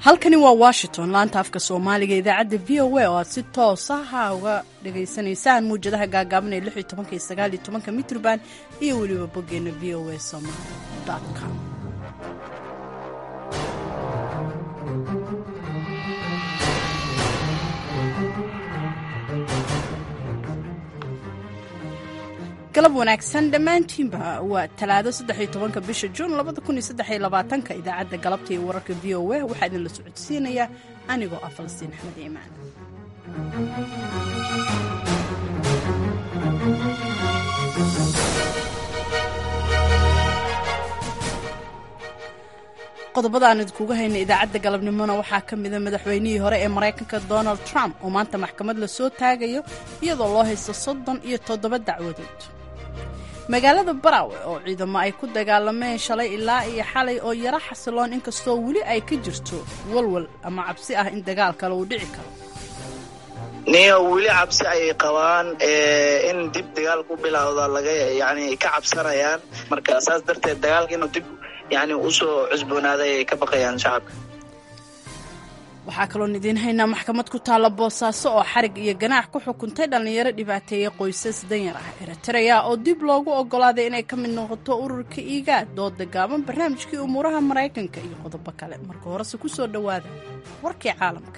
halkani waa washington laanta afka soomaaliga idaacadda v o a oo aad si toosaha uga dhagaysanaysaan muwjadaha gaagaaban ee lix iyo tobanka iyo sagaal iyo tobanka mitrban iyo weliba boggeena v o a somaly com galab wanaagsan dhammaantiinba waa talaado saddexiyo tobanka bisha juun labada kun iyo saddexiyo labaatanka idaacadda galabta iyo wararka v o a waxaa idinla socodsiinayaa anigoo ah falastiin axmed iimaan qodobada aan idinkuga hayna idaacadda galabnimona waxaa ka mida madaxweynihii hore ee maraykanka donald trump oo maanta maxkamad la soo taagayo iyadoo loo haysto soddon iyo toddoba dacwadood magaalada barawe oo ciidamo ay ku dagaalameen shalay ilaa iyo xalay oo yaro xasiloon inkastoo weli ay ka jirto walwal ama cabsi ah in dagaal kale uu dhici karo niyo weli cabsi ayay qabaan in dib dagaal ku bilowda laga yani ka cabsanayaan marka saas darteed dagaalka inuu dib yani usoo cusboonaaday ayay ka baqayaan shacabka waxaa kaloon idiin haynaa maxkamad ku taalla boosaaso oo xarig iyo ganaax ku xukuntay dhallinyaro dhibaateeya qoysas danyar ah eritrea oo dib loogu oggolaaday inay ka mid noqoto ururka iigaad dooda gaaban barnaamijkii umuuraha maraykanka iyo qodobo kale marka horese ku soo dhowaada warkii caalamka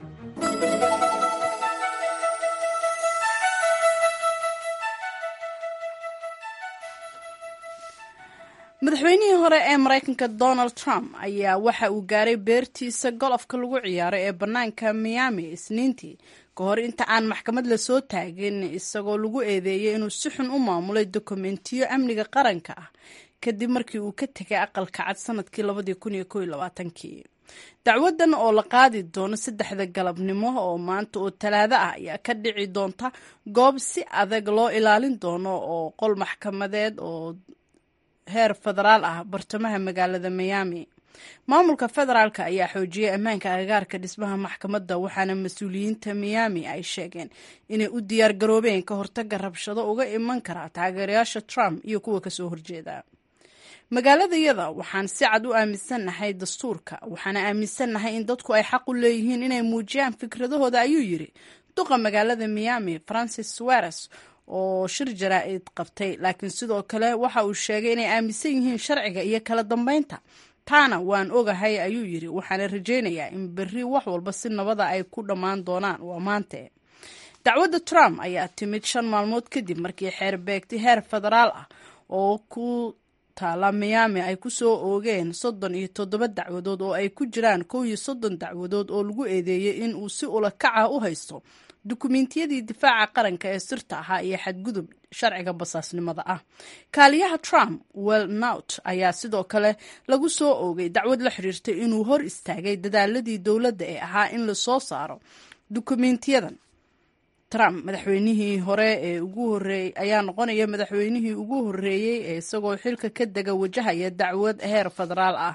madaxweynihii hore ee maraykanka donald trump ayaa waxa uu gaaray beertiisa golofka lagu ciyaaro ee bannaanka miami isniintii ka hor inta aan maxkamad lasoo taagin isagoo lagu eedeeyay inuu si xun u maamulay dokumentiyo amniga qaranka ah kadib markii uu ka tegay aqalka cad sanadkii labadii kun iyo kow iyo labaatankii dacwadan oo la qaadi doono saddexda galabnimo oo maanta oo talaado ah ayaa ka dhici doonta goob si adag loo ilaalin doono oo qol maxkamadeed oo heer federaal ah bartamaha magaalada miami maamulka federaalka ayaa xoojiyay ammaanka agagaarka dhismaha maxkamadda waxaana mas-uuliyiinta miami ay sheegeen inay u diyaar garoobeen ka hortaga rabshado uga iman kara taageerayaasha trump iyo kuwa kasoo horjeeda magaaladayada waxaan si cad u aaminsannahay dastuurka waxaana aaminsannahay in dadku ay xaq u leeyihiin inay muujiyaan fikradahooda ayuu yiri duqa magaalada miami francis suares oo shir jaraa-id qabtay laakiin sidoo kale waxa uu sheegay inay aaminsan yihiin sharciga iyo kala dambeynta taana waan ogahay ayuu yiri waxaana rajaynayaa in berri wax walba si nabada ay ku dhammaan doonaan waa maante dacwadda trump ayaa timid shan maalmood kadib markii xeer beegti heer federaal ah oo ku taala miami ay ku soo oogeen soddon iyo toddoba dacwadood oo ay ku jiraan kow iyo soddon dacwadood oo lagu eedeeyey in uu si ula kaca u haysto dukumentiyadii difaaca qaranka ee sirta ahaa iyo xadgudub sharciga basaasnimada ah kaaliyaha trump welnout ayaa sidoo kale lagu soo oogay dacwad la xiriirtay inuu hor istaagay dadaaladii dowladda ee ahaa in lasoo saaro dukumentiyadan trump madaxweynihii hore ee ugu horeeyey ayaa noqonaya madaxweynihii ugu horeeyey ee isagoo xilka ka dega wajahaya dacwad heer federaal ah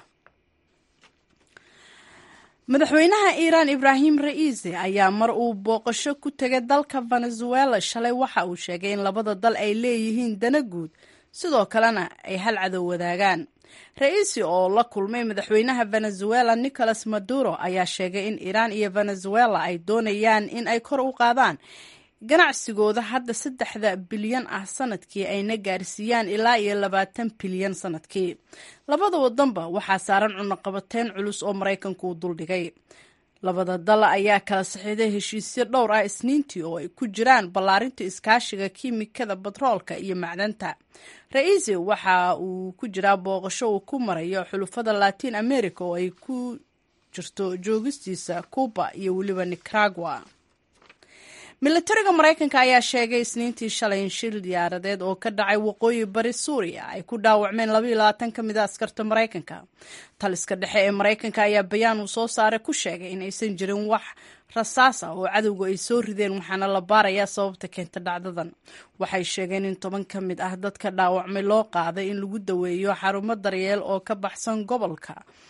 madaxweynaha iiraan ibraahim ra'iisi ayaa mar uu booqasho ku tegay dalka venezuela shalay waxa uu sheegay in labada dal ay leeyihiin dana guud sidoo kalena ay hal cadow wadaagaan ra-iisi oo la kulmay madaxweynaha venezuela nicolas maduro ayaa sheegay in iiraan iyo venezuela ay doonayaan in ay kor u qaadaan ganacsigooda hadda saddexda bilyan ah sanadkii ayna gaarsiiyaan ilaa iyo labaatan bilyan sanadkii labada wadanba waxaa saaran cunaqabateyn culus oo maraykanku u duldhigay labada dal ayaa kala saxiiday heshiisyo dhowr ah isniintii oo ay ku jiraan ballaarinta iskaashiga kiimikada batroolka iyo macdanta ra-iisi waxa uu ku jiraa booqasho uu ku marayo xulufada latin america oo ay ku jirto joogistiisa cuba iyo weliba nicaragua milatariga maraykanka ayaa sheegay isniintii shalay in shil diyaaradeed oo ka dhacay waqooyi bari suuriya ay ku dhaawacmeen labaiyo labaatan ka mid a askarta maraykanka taliska dhexe ee maraykanka ayaa bayaan uu soo saaray ku sheegay in aysan jirin wax rasaas ah oo cadowga ay soo rideen waxaana la baarayaa sababta keenta dhacdadan waxay sheegeen in toban ka mid ah dadka dhaawacmay loo qaaday in lagu daweeyo xarumo daryeel oo ka baxsan gobolka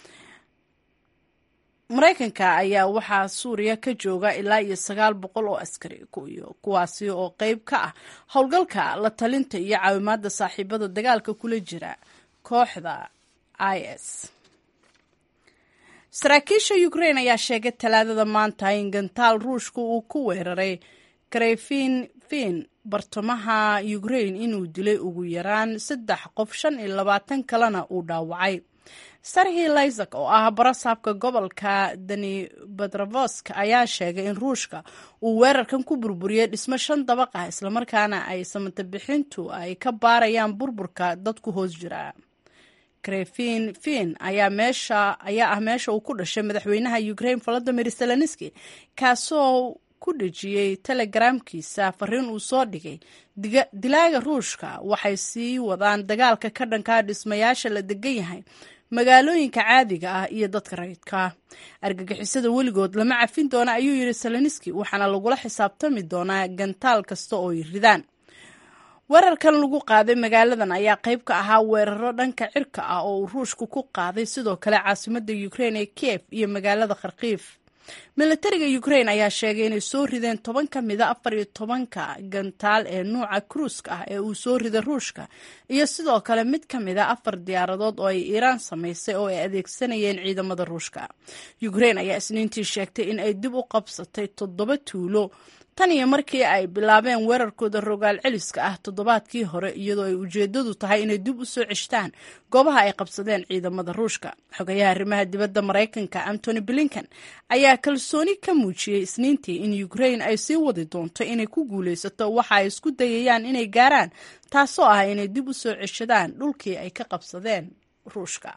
maraykanka ayaa waxaa suuriya ka jooga ilaa iyo sagaal boqol oo askari kuwaasi oo qeyb ka ah howlgalka la talinta iyo caawimaada saaxiibada dagaalka kula jira kooxda i s saraakiisha ukrain ayaa sheegay talaadada maanta in gantaal ruushka uu ku weeraray krefin fin bartamaha ukrain inuu dilay ugu yaraan saddex qof shan iyo labaatan kalena uu dhaawacay sarhi lysak oo ah barasaabka gobolka danibadravosk ayaa sheegay in ruushka uu weerarkan ku burburiyey dhismo shan dabaq ah islamarkaana ay samatabixintu ay ka baarayaan burburka dadku hoos jira krefin fin ayaa meesha ayaa ah meesha uu ku dhashay madaxweynaha ukrain volodimir zelenski kaasoo ku dhejiyey telegramkiisa fariin uu soo dhigay dilaaga ruushka waxay sii wadaan dagaalka ka dhankaa dhismayaasha la degan yahay magaalooyinka caadiga ah iyo dadka rayidka argagixisada weligood lama cafin doona ayuu yidhi zelenski waxaana lagula xisaabtami doonaa gantaal kasta oo ay ridaan weerarkan lagu qaaday magaaladan ayaa qayb ka ahaa weeraro dhanka cirka ah oo uu ruushku ku qaaday sidoo kale caasimada ukrain ee kiev iyo magaalada kharkiif milatariga ukrain ayaa sheegay inay soo rideen toban ka mida afar iyo tobanka gantaal ee nuuca kruuska ah ee uu soo riday ruushka iyo sidoo kale mid ka mida afar diyaaradood oo ay iiraan samaysay oo ay adeegsanayeen ciidamada ruushka ukrain ayaa isniintii sheegtay in ay dib u qabsatay toddoba tuulo tan iyo markii ay bilaabeen weerarkooda rogaal celiska ah toddobaadkii hore iyadoo ay ujeedadu tahay inay dib u soo ceshtaan goobaha ay qabsadeen ciidamada ruushka xogayaha arrimaha dibadda maraykanka antony blinken ayaa kalsooni ka muujiyey isniintii in ukrain ay sii wadi doonto inay ku guulaysato waxa ay isku dayayaan inay gaaraan taasoo ah inay dib u soo ceshadaan dhulkii ay ka qabsadeen ruushka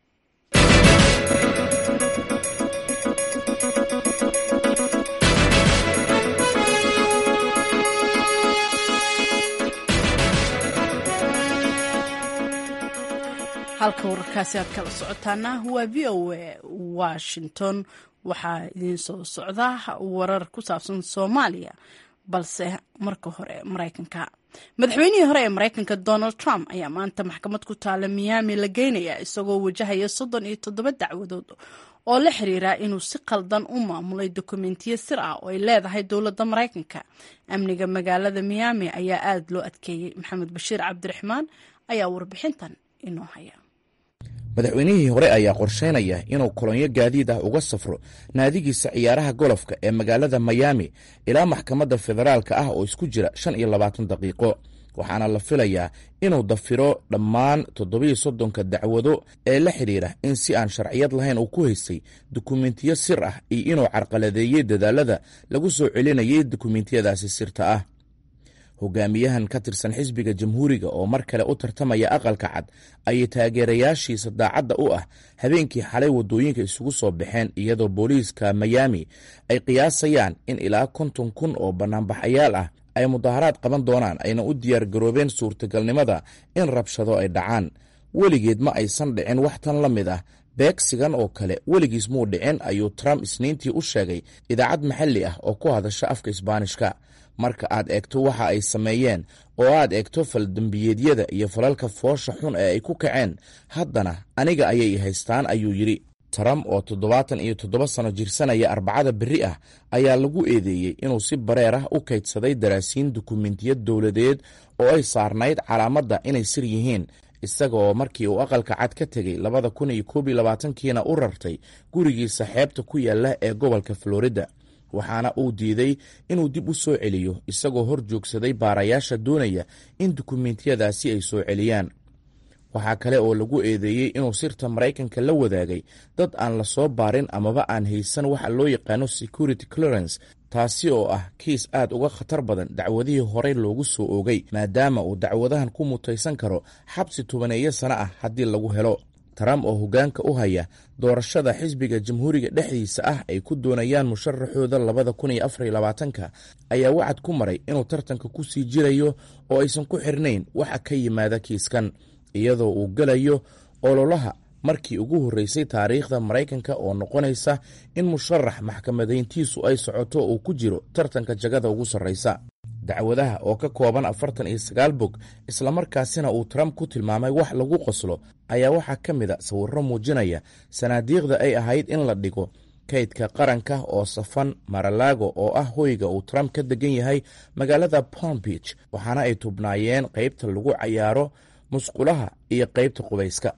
halka wararkaasi aad kala socotaana waa v o a washington waxaa idiin soo socda warar ku saabsan soomaaliya balse marka hore maraykanka madaxweynihii hore ee maraykanka donald trump ayaa maanta maxkamad ku taala miyaami la geynaya isagoo wajahaya soddon iyo toddoba dacwadood oo la xiriira inuu si qaldan u maamulay dokumentiyo sir ah oo ay leedahay dowladda maraykanka amniga magaalada miyaami ayaa aada loo adkeeyey maxamed bashiir cabdiraxmaan ayaa warbixintan inoo haya madaxweynihii hore ayaa qorsheynaya inuu kolonyo gaadiid ah uga safro naadigiisa ciyaaraha golofka ee magaalada mayaami ilaa maxkamadda federaalka ah oo isku jira shan iyo labaatan daqiiqo waxaana la filayaa inuu dafiro dhammaan toddobiyo soddonka dacwado ee la xidhiira in si aan sharciyad lahayn uu ku haystay dukumentiyo sir ah iyo inuu carqaladeeyey dadaalada lagu soo celinayay dukumentiyadaasi sirta ah hogaamiyahan ka tirsan xisbiga jamhuuriga oo mar kale u tartamaya aqalka cad ayay taageerayaashiisa daacadda u ah habeenkii xalay waddooyinka isugu soo baxeen iyadoo booliiska mayaami ay qiyaasayaan in ilaa konton kun oo bannaanbaxayaal ah ay mudaharaad qaban doonaan ayna u diyaar garoobeen suurtagalnimada in rabshado ay dhacaan weligeed ma aysan dhicin wax tan la mid ah beegsigan oo kale weligiis muu dhicin ayuu trump isniintii u sheegay idaacad maxalli ah oo ku hadasha afka isbaanishka marka aad eegto waxa ay sameeyeen oo aad eegto faldembiyeedyada iyo falalka foosha xun ee ay ku kaceen haddana aniga ayay haystaan ayuu yidhi trump oo toddobaatan iyo toddoba sano jirsanaya arbacada berri ah ayaa lagu eedeeyey inuu si bareer ah u kaydsaday daraasiin dukumentiya dowladeed oo ay saarnayd calaamadda inay sir yihiin isaga oo markii uu aqalka cad ka tegey labada kun iyo koob iyo labaatankiina u rartay gurigiisa xeebta ku yaalla ee gobolka florida waxaana uu diiday inuu dib u soo celiyo isagoo hor joogsaday baarayaasha doonaya in dukumentiyadaasi ay soo celiyaan waxaa kale oo lagu eedeeyey inuu sirta maraykanka la wadaagay dad aan la soo baarin amaba aan haysan waxa loo yaqaano security clearance taasi oo ah kiis aad uga khatar badan dacwadihii horey loogu soo oogay maadaama uu dacwadahan ku mutaysan karo xabsi tobaneeyo sano ah haddii lagu helo trump oo hoggaanka u haya doorashada xisbiga jamhuuriga dhexdiisa ah ay ku doonayaan musharaxooda labada kun iyo afar iyo labaatanka ayaa wacad ku maray inuu tartanka ku sii jirayo oo aysan ku xirnayn waxa ka yimaada kiiskan iyadoo uu gelayo ololaha markii ugu horreysay taariikhda maraykanka oo noqonaysa in musharax maxkamadayntiisu ay socoto uu ku jiro tartanka jagada ugu sarraysa dacwadaha oo ka kooban afartan iyo sagaal bog islamarkaasina uu trump ku tilmaamay wax lagu qoslo ayaa waxaa ka mid a sawirro muujinaya sanaadiiqda ay ahayd in la dhigo kaydka qaranka oo safan maralago oo ah hoyga uu trump ka degan yahay magaalada palm beach waxaana ay tubnaayeen qaybta lagu cayaaro musqulaha iyo qaybta qubayska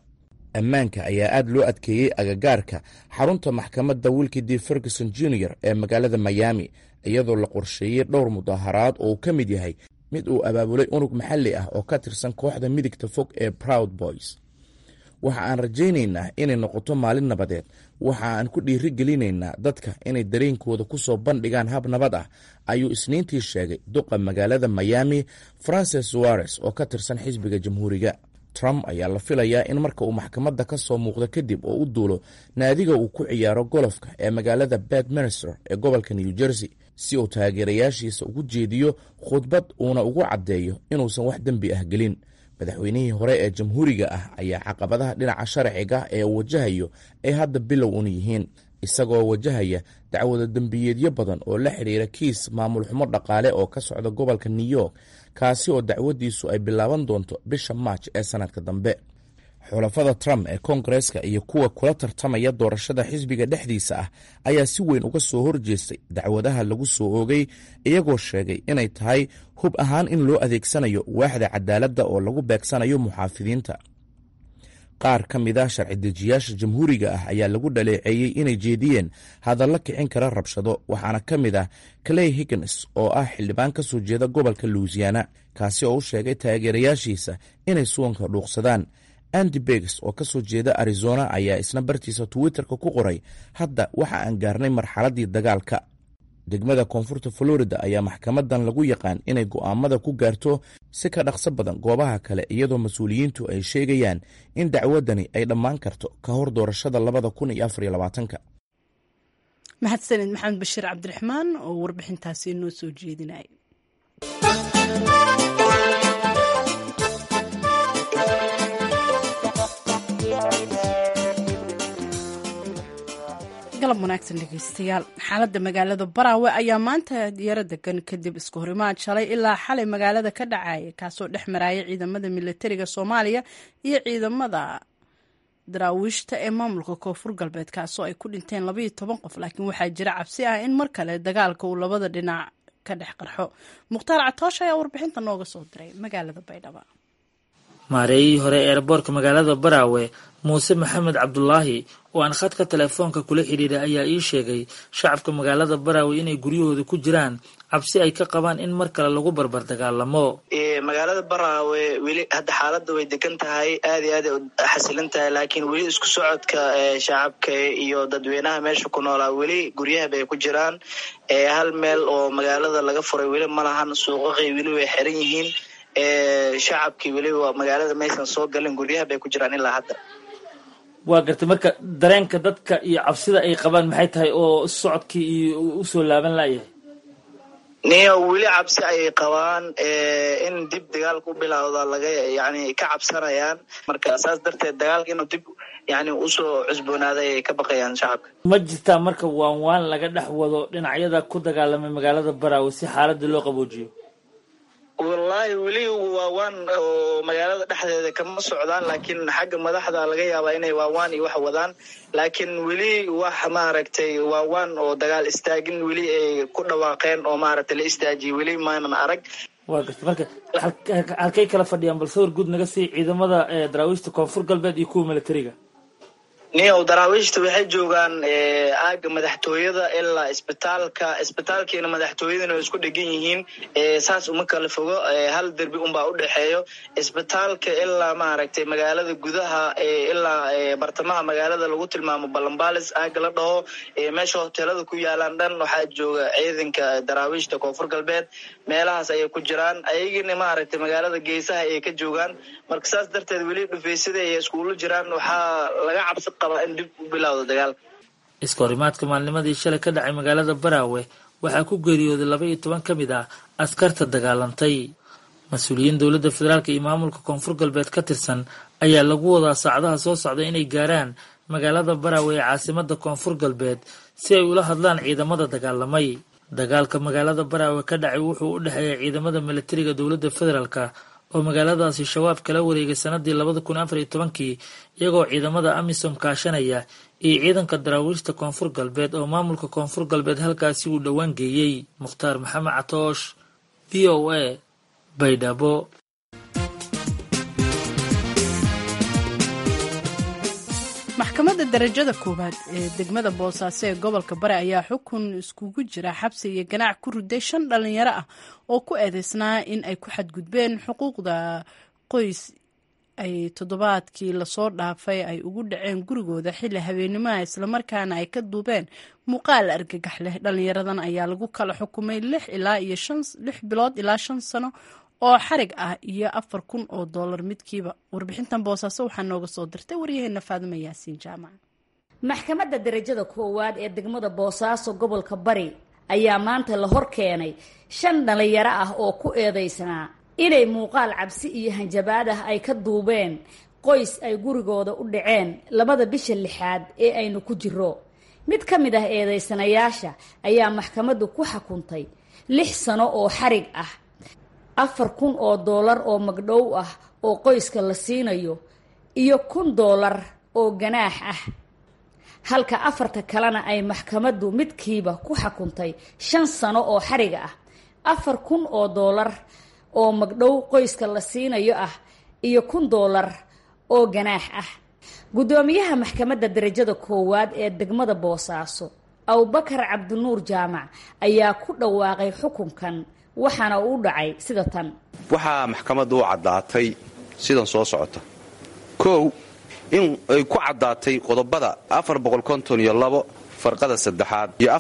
ammaanka ayaa aad loo adkeeyey agagaarka xarunta maxkamadda wilki d ferguson junior ee magaalada miami iyadoo la qorsheeyey dhowr mudaharaad oo uu ka mid yahay mid uu abaabulay unug maxalli ah oo ka tirsan kooxda midigta fog ee proud boys waxa aan rajaynaynaa inay noqoto maalin nabadeed waxa aan ku dhiiri gelinaynaa dadka inay dareenkooda ku soo bandhigaan hab nabad ah ayuu isniintii sheegay duqa magaalada miami francis suares oo ka tirsan xisbiga jamhuuriga trump ayaa la filayaa in marka uu maxkamadda ka soo muuqdo kadib oo u duulo naadiga uu ku ciyaaro golofka ee magaalada bedminster ee gobolka new jersey si uu taageerayaashiisa ugu jeediyo khudbad uuna ugu caddeeyo inuusan wax dembi ah gelin madaxweynihii hore ee jamhuuriga ah ayaa caqabadaha dhinaca sharciga ee uu wajahayo ay hadda bilow un yihiin isagoo wajahaya dacwada dembiyeedyo badan oo la xidhiira kiis maamul xumo dhaqaale oo ka socda gobolka new york kaasi oo dacwadiisu ay bilaaban doonto bisha maaj ee sanadka dambe xulafada trump ee koongareska iyo kuwa kula tartamaya doorashada xisbiga dhexdiisa ah ayaa si weyn uga soo horjeestay dacwadaha lagu soo oogay iyagoo sheegay inay tahay hub ahaan in loo adeegsanayo waaxda cadaaladda oo lagu beegsanayo muxaafidiinta qaar ka mid ah sharci dejiyaasha jamhuuriga ah ayaa lagu dhaleeceeyey inay jeediyeen hadallo kicin kara rabshado waxaana ka mid ah clay higgins oo ah xildhibaan ka soo jeeda gobolka louisiana kaasi oo u sheegay taageerayaashiisa inay suwanka dhuuqsadaan andy begs oo ka soo jeeda arizona ayaa isna bartiisa twitterka ku qoray hadda waxa aan gaarnay marxaladdii dagaalka degmada koonfurta florida ayaa maxkamadan lagu yaqaan inay go'aamada ku gaarto si ka dhaqso badan goobaha kale iyadoo mas-uuliyiintu ay sheegayaan in dacwadani ay dhammaan karto ka hor doorashada labada kun iyo afar iyo labaatanka mahadsanid maxamed bashiir cabdiraxmaan oo warbixintaasi noo soo jeedinay galab wanaagsan dhegeystayaal xaaladda magaalada baraawe ayaa maanta yaro degan kadib isku horimaad shalay ilaa xalay magaalada ka dhacaya kaasoo dhex maraya ciidamada militariga soomaaliya iyo ciidamada daraawiishta ee maamulka koonfur galbeed kaasoo ay ku dhinteen labaiyo toban qof laakiin waxaa jira cabsi ah in mar kale dagaalka uu labada dhinac ka dhex qarxo mukhtaar catoosh ayaa warbixinta nooga soo diray magaalada baydhabo maareeyihii hore eerboorka magaalada baraawe muuse maxamed cabdulaahi oo aan khadka telefoonka kula xidhiiray ayaa ii sheegay shacabka magaalada baraawe inay guryahooda ku jiraan cabsi ay ka qabaan in mar kale lagu barbar dagaalamo magaalada baraawe weli hadda xaaladda way degan tahay aad iyo aad ay xasilin tahay laakiin weli isku socodka shacabka iyo dadweynaha meesha ku noolaa weli guryaha bay ku jiraan hal meel oo magaalada laga furay weli ma lahan suuqaqii weli way xiran yihiin shacabkii weliba magaalada maysan soo galin guryaha bay ku jiraan ilaa hadda waa gartay marka dareenka dadka iyo cabsida ay qabaan maxay tahay oo socodkii iyo usoo laaban layahay niyo weli cabsi ayay qabaan in dib dagaalka u bilowda laga yani ka cabsanayaan marka saas darteed dagaalka inuu dib yani usoo cusboonaaday ayay ka baqayaan shacabka ma jirtaa marka waan waan laga dhex wado dhinacyada ku dagaalamay magaalada baraawe si xaaladda loo qaboojiyo wallaahi weli waawaan oo magaalada dhexdeeda kama socdaan laakiin xagga madaxda laga yaabaa inay waawaan iyo wax wadaan laakiin weli wax maaragtay waawaan oo dagaal istaagin weli ay ku dhawaaqeen oo maaragtay la istaajiyay weli maanan arag waa garta marka halkay kala fadhiyaan bal sawir guud naga sii ciidamada daraawiishta koonfur galbeed iyo kuwa militariga niyow daraawiishta waxay joogaan aaga madaxtooyada ilaa isbitaalka isbitaalkiina madaxtooyadana way isku dhegan yihiin saas uma kala fogo hal derbi unbaa u dhexeeyo isbitaalka ilaa maaragtay magaalada gudaha ilaa bartamaha magaalada lagu tilmaamo balambalis aaga la dhaho meesha hoteelada ku yaalaan dhan waxaa jooga ciidanka daraawiishta koonfur galbeed meelahaas ayay ku jiraan ayagina maaragtay magaalada geesaha ayay ka joogaan marka saas darteed weli dhufeysada ay iskuula jiraan waxaa laga cabsi iska horimaadka maalnimadii shalay ka dhacay magaalada baraawe waxaa ku geeriyooday laba iyo toban ka mid ah askarta dagaalantay mas-uuliyiin dowladda federaalk iyo maamulka koonfur galbeed ka tirsan ayaa lagu wadaa saacadaha soo socda inay gaaraan magaalada baraawe ee caasimada koonfur galbeed si ay ula hadlaan ciidamada dagaalamay dagaalka magaalada baraawe ka dhacay wuxuu u dhexeeya ciidamada militariga dowladda federaalka oo magaaladaasi shabaab kala wareegay sanadii labada kun afar iyo tobankii iyagoo ciidamada amisom kaashanaya iyo ciidanka daraawiishta koonfur galbeed oo maamulka koonfur galbeed halkaasi uu dhowaan geeyey mukhtaar maxamed catoosh v o a baydhabo maxkamadda darajada koowaad ee degmada boosaaso ee gobolka bari ayaa xukun iskugu jira xabsi iyo ganaac ku riday shan dhalinyaro ah oo ku eedeysnaa in ay ku xadgudbeen xuquuqda qoys ay toddobaadkii lasoo dhaafay ay ugu dhaceen gurigooda xilli habeenimaha islamarkaana ay ka duubeen muuqaal argagax leh dhalinyaradan ayaa lagu kala xukumay lix ilaa iyo lix bilood ilaa shan sano oo xarig ah iyo afar kun oo doolar midkiiba warbixintan boosaaso waxaa nooga soo dirtay waryaheena faadima yaasiin jaamac maxkamadda darajada koowaad ee degmada boosaaso gobolka bari ayaa maanta la hor keenay shan dhalinyaro ah oo ku eedeysnaa inay muuqaal cabsi iyo hanjabaad ah ay ka duubeen qoys ay gurigooda u dhaceen labada bisha lixaad ee aynu ku jiro mid ka mid ah eedeysanayaasha ayaa maxkamaddu ku xukuntay lix sano oo xarig ah afar kun oo doolar oo magdhow ah oo qoyska la siinayo iyo kun doolar oo ganaax ah halka afarta kalena ay maxkamaddu midkiiba ku xukuntay shan sano oo xariga ah afar kun oo doolar oo magdhow qoyska la siinayo ah iyo kun doolar oo ganaax ah guddoomiyaha maxkamadda darajada koowaad ee degmada boosaaso abubakar cabdinuur jaamac ayaa ku dhawaaqay xukunkan waxaana uu dhacay sida tan waxaa maxkamaddu u caddaatay sidan soo socota kow in ay ku caddaatay qodobada iyo farqada saddexaad iyo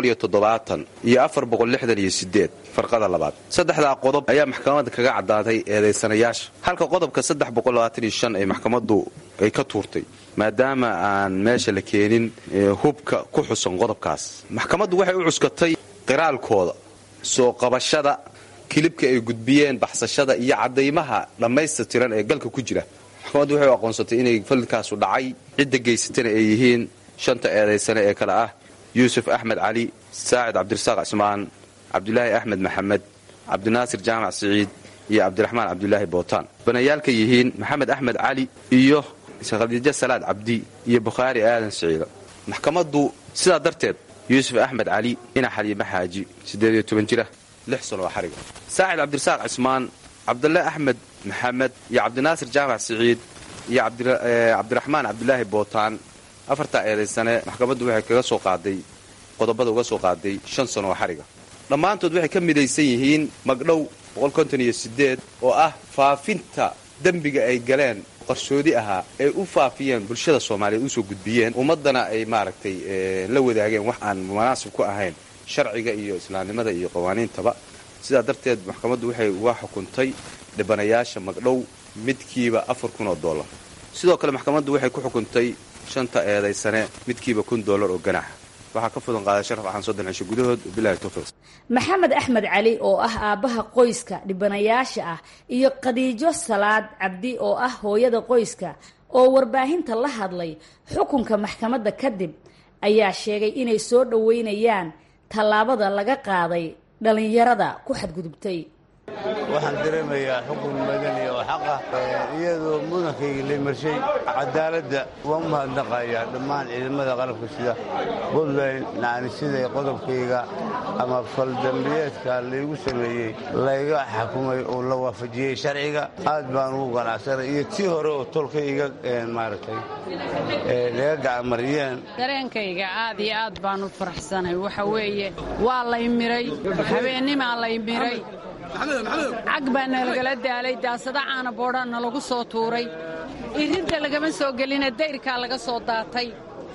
iyo farqada labaad saddexdaa qodob ayaa maxkamadda kaga caddaatay eedaysanayaasha halka qodobka ay maxkamaddu ay ka tuurtay maadaama aan meesha la keenin hubka ku xusan qodobkaas maxkamaddu waxay u cuskatay qiraalkooda soo qabashada kilibka ay gudbiyeen baxsashada iyo caddaymaha dhammaystirtiran ee galka ku jira maxkamaddu waxay u aqoonsatay inay falkaasu dhacay cidda geysatana ay yihiin shanta eedaysane ee kale ah yuusuf axmed cali saacid cabdirasaaq cismaan cabdulaahi axmed maxamed cabdinaasir jaamac siciid iyo cabdiraxmaan cabdulaahi bootaan banayaalka yihiin maxamed axmed cali iyo khadiijo salaad cabdi iyo bukhaari aadan siciida maxkamaddu sidaa darteed yuusuf axmed cali ina xaliime xaaji siddeediyo toban jira lix sanoo xariga saacid cabdirasaaq cismaan cabdulle axmed maxamed iyo cabdinaasir jaamac siciid iyo cabdiraxmaan cabdulaahi bootaan afartaa eedaysane maxkamaddu waxay kaga soo qaaday qodobada uga soo qaaday shan sano oo xariga dhammaantood waxay ka midaysan yihiin magdhow oo ah faafinta dembiga ay galeen qarsoodi ahaa ay u faafiyeen bulshada soomaaliyeed usoo gudbiyeen ummaddana ay maaragtay la wadaageen wax aan munaasib ku ahayn sharciga iyo islaamnimada iyo qawaaniintaba sidaa darteed maxkamaddu waxay uga xukuntay dhibanayaasha magdhow midkiiba afar kun oo dollar sidoo kale maxkamaddu waxay ku xukuntay shanta eedaysane midkiiba kun dollar oo ganaaxa waxaa ka fudan qaaday sharaf axaan soddon cisho gudahood bilahi towfiiq maxamed axmed cali oo ah aabbaha qoyska dhibanayaasha ah iyo khadiijo salaad cabdi oo ah hooyada qoyska oo warbaahinta la hadlay xukunka maxkamadda kadib ayaa sheegay inay soo dhoweynayaan tallaabada laga qaaday dhallinyarada ku xadgudubtay waxaan dareemayaa xukun madani oo xaqa iyadoo mudankayga la marshay cadaaladda waan u mahadnaqayaa dhammaan ciidamada qalabka sida puntland nacnisida qodobkayga ama faldambiyeedka laygu sameeyey layga xakumay oo la waafajiyey sharciga aad baan ugu ganacsanay iyo tii hore oo tolka iga maaragtay laga gacamariyeen dareenkayga aad iyo aad baan u faraxsanay waxa weeye waa lay miray habeennimaa lay miray cag baa nalagala daalay daasada caana boodhaa nalagu soo tuuray iridda lagama soo gelina dayrkaa laga soo daatay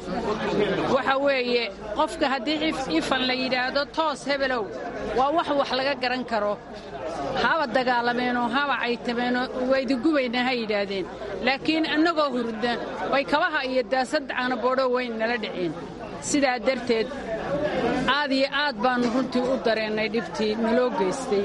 waxa weeye qofka haddii ifan la yidhaahdo toos hebelow waa wax wax laga garan karo haba dagaalameenoo haba caytameenoo waydiggubayna ha yidhaahdeen laakiin annagoo hurda way kabaha iyo daasada caana boodho weyn nala dhiceen sidaa darteed aad iyo aad baannu runtii u dareennay dhibtii naloo geystay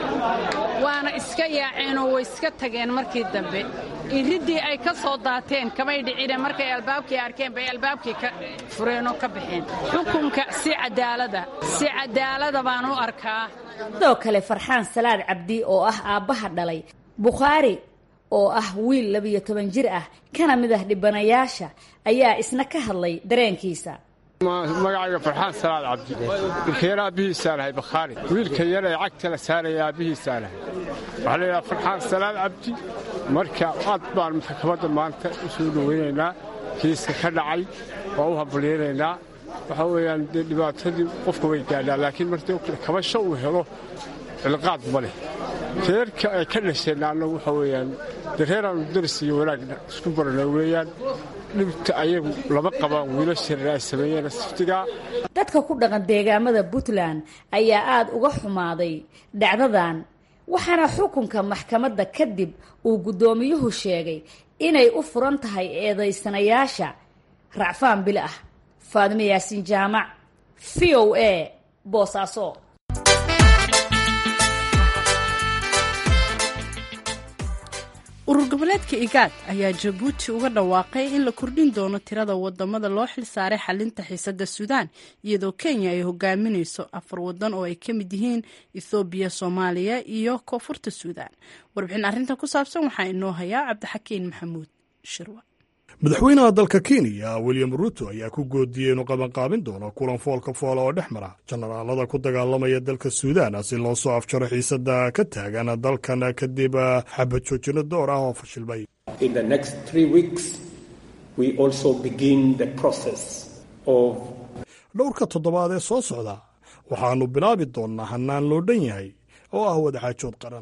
waana iska yaaceenoo way iska tageen markii dambe iriddii ay ka soo daateen kamay dhicine markay albaabkii arkeen bay albaabkii ka fureenoo ka baxeen xukunka si cadaalada si cadaalada baan u arkaa sidoo kale farxaan salaad cabdi oo ah aabbaha dhalay bukhaari oo ah wiil labiyo toban jir ah kana mid ah dhibanayaasha ayaa isna ka hadlay dareenkiisa magacayga farxaan salaad cabdi wiilkayana aabbihiisaa lahay bakhaari wiilka yar ee cagta la saaraya aabbihiisaa lahay waxaa layidhaha farxaan salaad cabdi marka aad baan maxkamadda maanta u soo dhoweynaynaa kiiska ka dhacay waa u hambalyaynaynaa waxaa weeyaan dee dhibaatadii qofka way gaadhaa laakiin martii kabasho uu helo cilqaad ma leh reerka ay ka dhasheen annagu waxaa weeyaan dee reeraannu daris iyo wanaag isku barana weeyaan dhibta ayagu lama qabaan wiilashana ay sameeyeen siftigaa dadka ku dhaqan deegaamada puntland ayaa aada uga xumaaday dhacdadan waxaana xukunka maxkamadda kadib uu guddoomiyuhu sheegay inay u furan tahay eedaysanayaasha racfaan bil ah faadimo yaasiin jaamac v o a boosaaso urur goboleedka igaad ayaa jabuuti uga dhawaaqay in la kordhin doono tirada wadamada loo xil saaray xalinta xiisada suudaan iyadoo kenya ay hogaaminayso afar wadan oo ay ka mid yihiin ethoobiya soomaaliya iyo koonfurta suudaan warbixin arrintan ku saabsan waxaa inoo hayaa cabdixakiin maxamuud shirwa madaxweynaha dalka kenya william ruto ayaa ku goodiyey inuu qabanqaabin doono kulan foolka foola oo dhex mara jenaraalada ku dagaalamaya dalka suudaan si loo soo afjaro xiisada ka taagan dalkan kadib xabad joojino door ah oo fashilmay dhowrka toddobaad ee soo socda waxaannu bilaabi doonnaa hannaan loo dhan yahay oo ah wadaxaajood qaran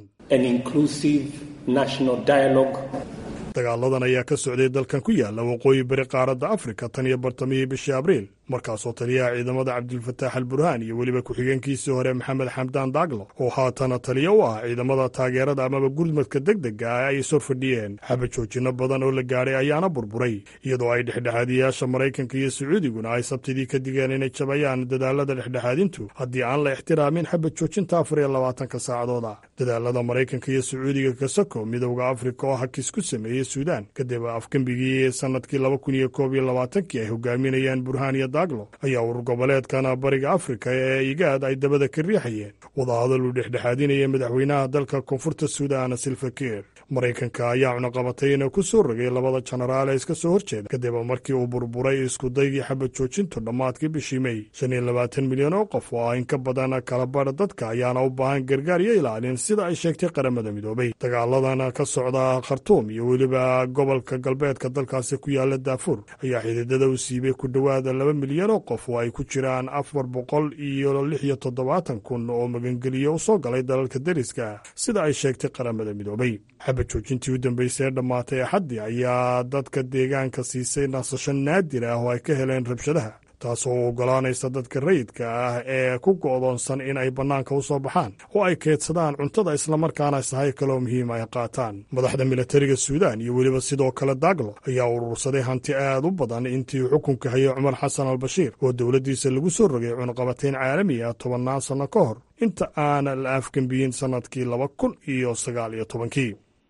dagaaladan ayaa ka socday dalkan ku yaalla waqooyi bari qaaradda afrika tan iyo bartamihii bishii abriil markaasoo taliyaha ciidamada cabdilfataax al burhaan iyo weliba ku-xigeenkiisii hore maxamed xamdaan daaglo oo haatana taliya u ah ciidamada taageerada amaba gurmadka deg dega ah ay sor fadhiyeen xabad joojinno badan oo la gaadhay ayaana burburay iyadoo ay dhexdhexaadiyaasha maraykanka iyo sacuudiguna ay sabtidii ka digeen inay jabayaan dadaalada dhexdhexaadintu haddii aan la ixtiraamin xabad joojinta afar iyo labaatanka saacadooda dadaalada maraykanka iyo sacuudiga kasako midowda afrika oo hakis ku sameeyey suudaan kadib afgembigii sanadkii laba kun iyo koob iyo labaatankii ay hogaaminayaan burhaan iyo daaglo ayaa urur goboleedkan bariga afrika ee igaad ay dabada ka riixayeen wadahadal uu dhexdhexaadinaya madaxweynaha dalka koonfurta suudaan silfakiir maraykanka ayaa cunaqabatayna ku soo rogay labada jenaraal ee iska soo horjeeda kadib markii uu burburay iskudaygii xabad joojintu dhammaadkii bishii mey shan iyo labaatan milyan oo qof oo ah in ka badan kalabadha dadka ayaana u baahan gargaar iyo ilaalin sida ay sheegtay qaramada midoobay dagaaladan ka socda khartuum iyo weliba gobolka galbeedka dalkaasi ku yaala daafuur ayaa xididada u siibay ku dhowaada laba milyan oo qof oo ay ku jiraan afar boqol iyo lix iyo toddobaatan kun oo magangeliyo u soo galay dalalka deriska sida ay sheegtay qaramada midoobay xabad joojintii u dambeysay ee dhammaatay axaddii ayaa dadka deegaanka siisay nasasho naadir ah oo ay ka heleen rabshadaha taasoo u oggolaanaysa dadka rayidka ah ee ku go'doonsan in ay bannaanka u soo baxaan oo ay keydsadaan cuntada islamarkaana sahay kaloo muhiim ay qaataan madaxda milatariga suudaan iyo weliba sidoo kale daaglo ayaa urursaday hanti aad u badan intii xukunka hayay cumar xasan al bashiir oo dowladdiisa lagu soo rogay cunaqabatayn caalami ah tobannaan sanno ka hor inta aan la afgembiyin sannadkii laba kun iyo sagaal iyo tobankii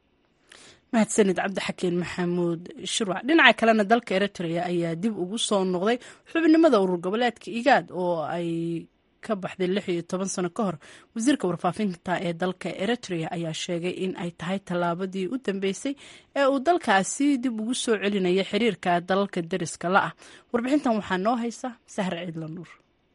mahadsanid cabdixakiin maxamuud shirwac dhinaca kalena dalka eritrea ayaa dib ugu soo noqday xubnimada urur goboleedka igaad oo ay ka baxday lix iyo toban sano ka hor wasiirka warfaafinta ee dalka eritrea ayaa sheegay in ay tahay tallaabadii u dambeysay ee uu dalkaasi dib ugu soo celinaya xiriirka dalalka deriska la ah warbixintan waxaa noo haysa sahre ciidla nuur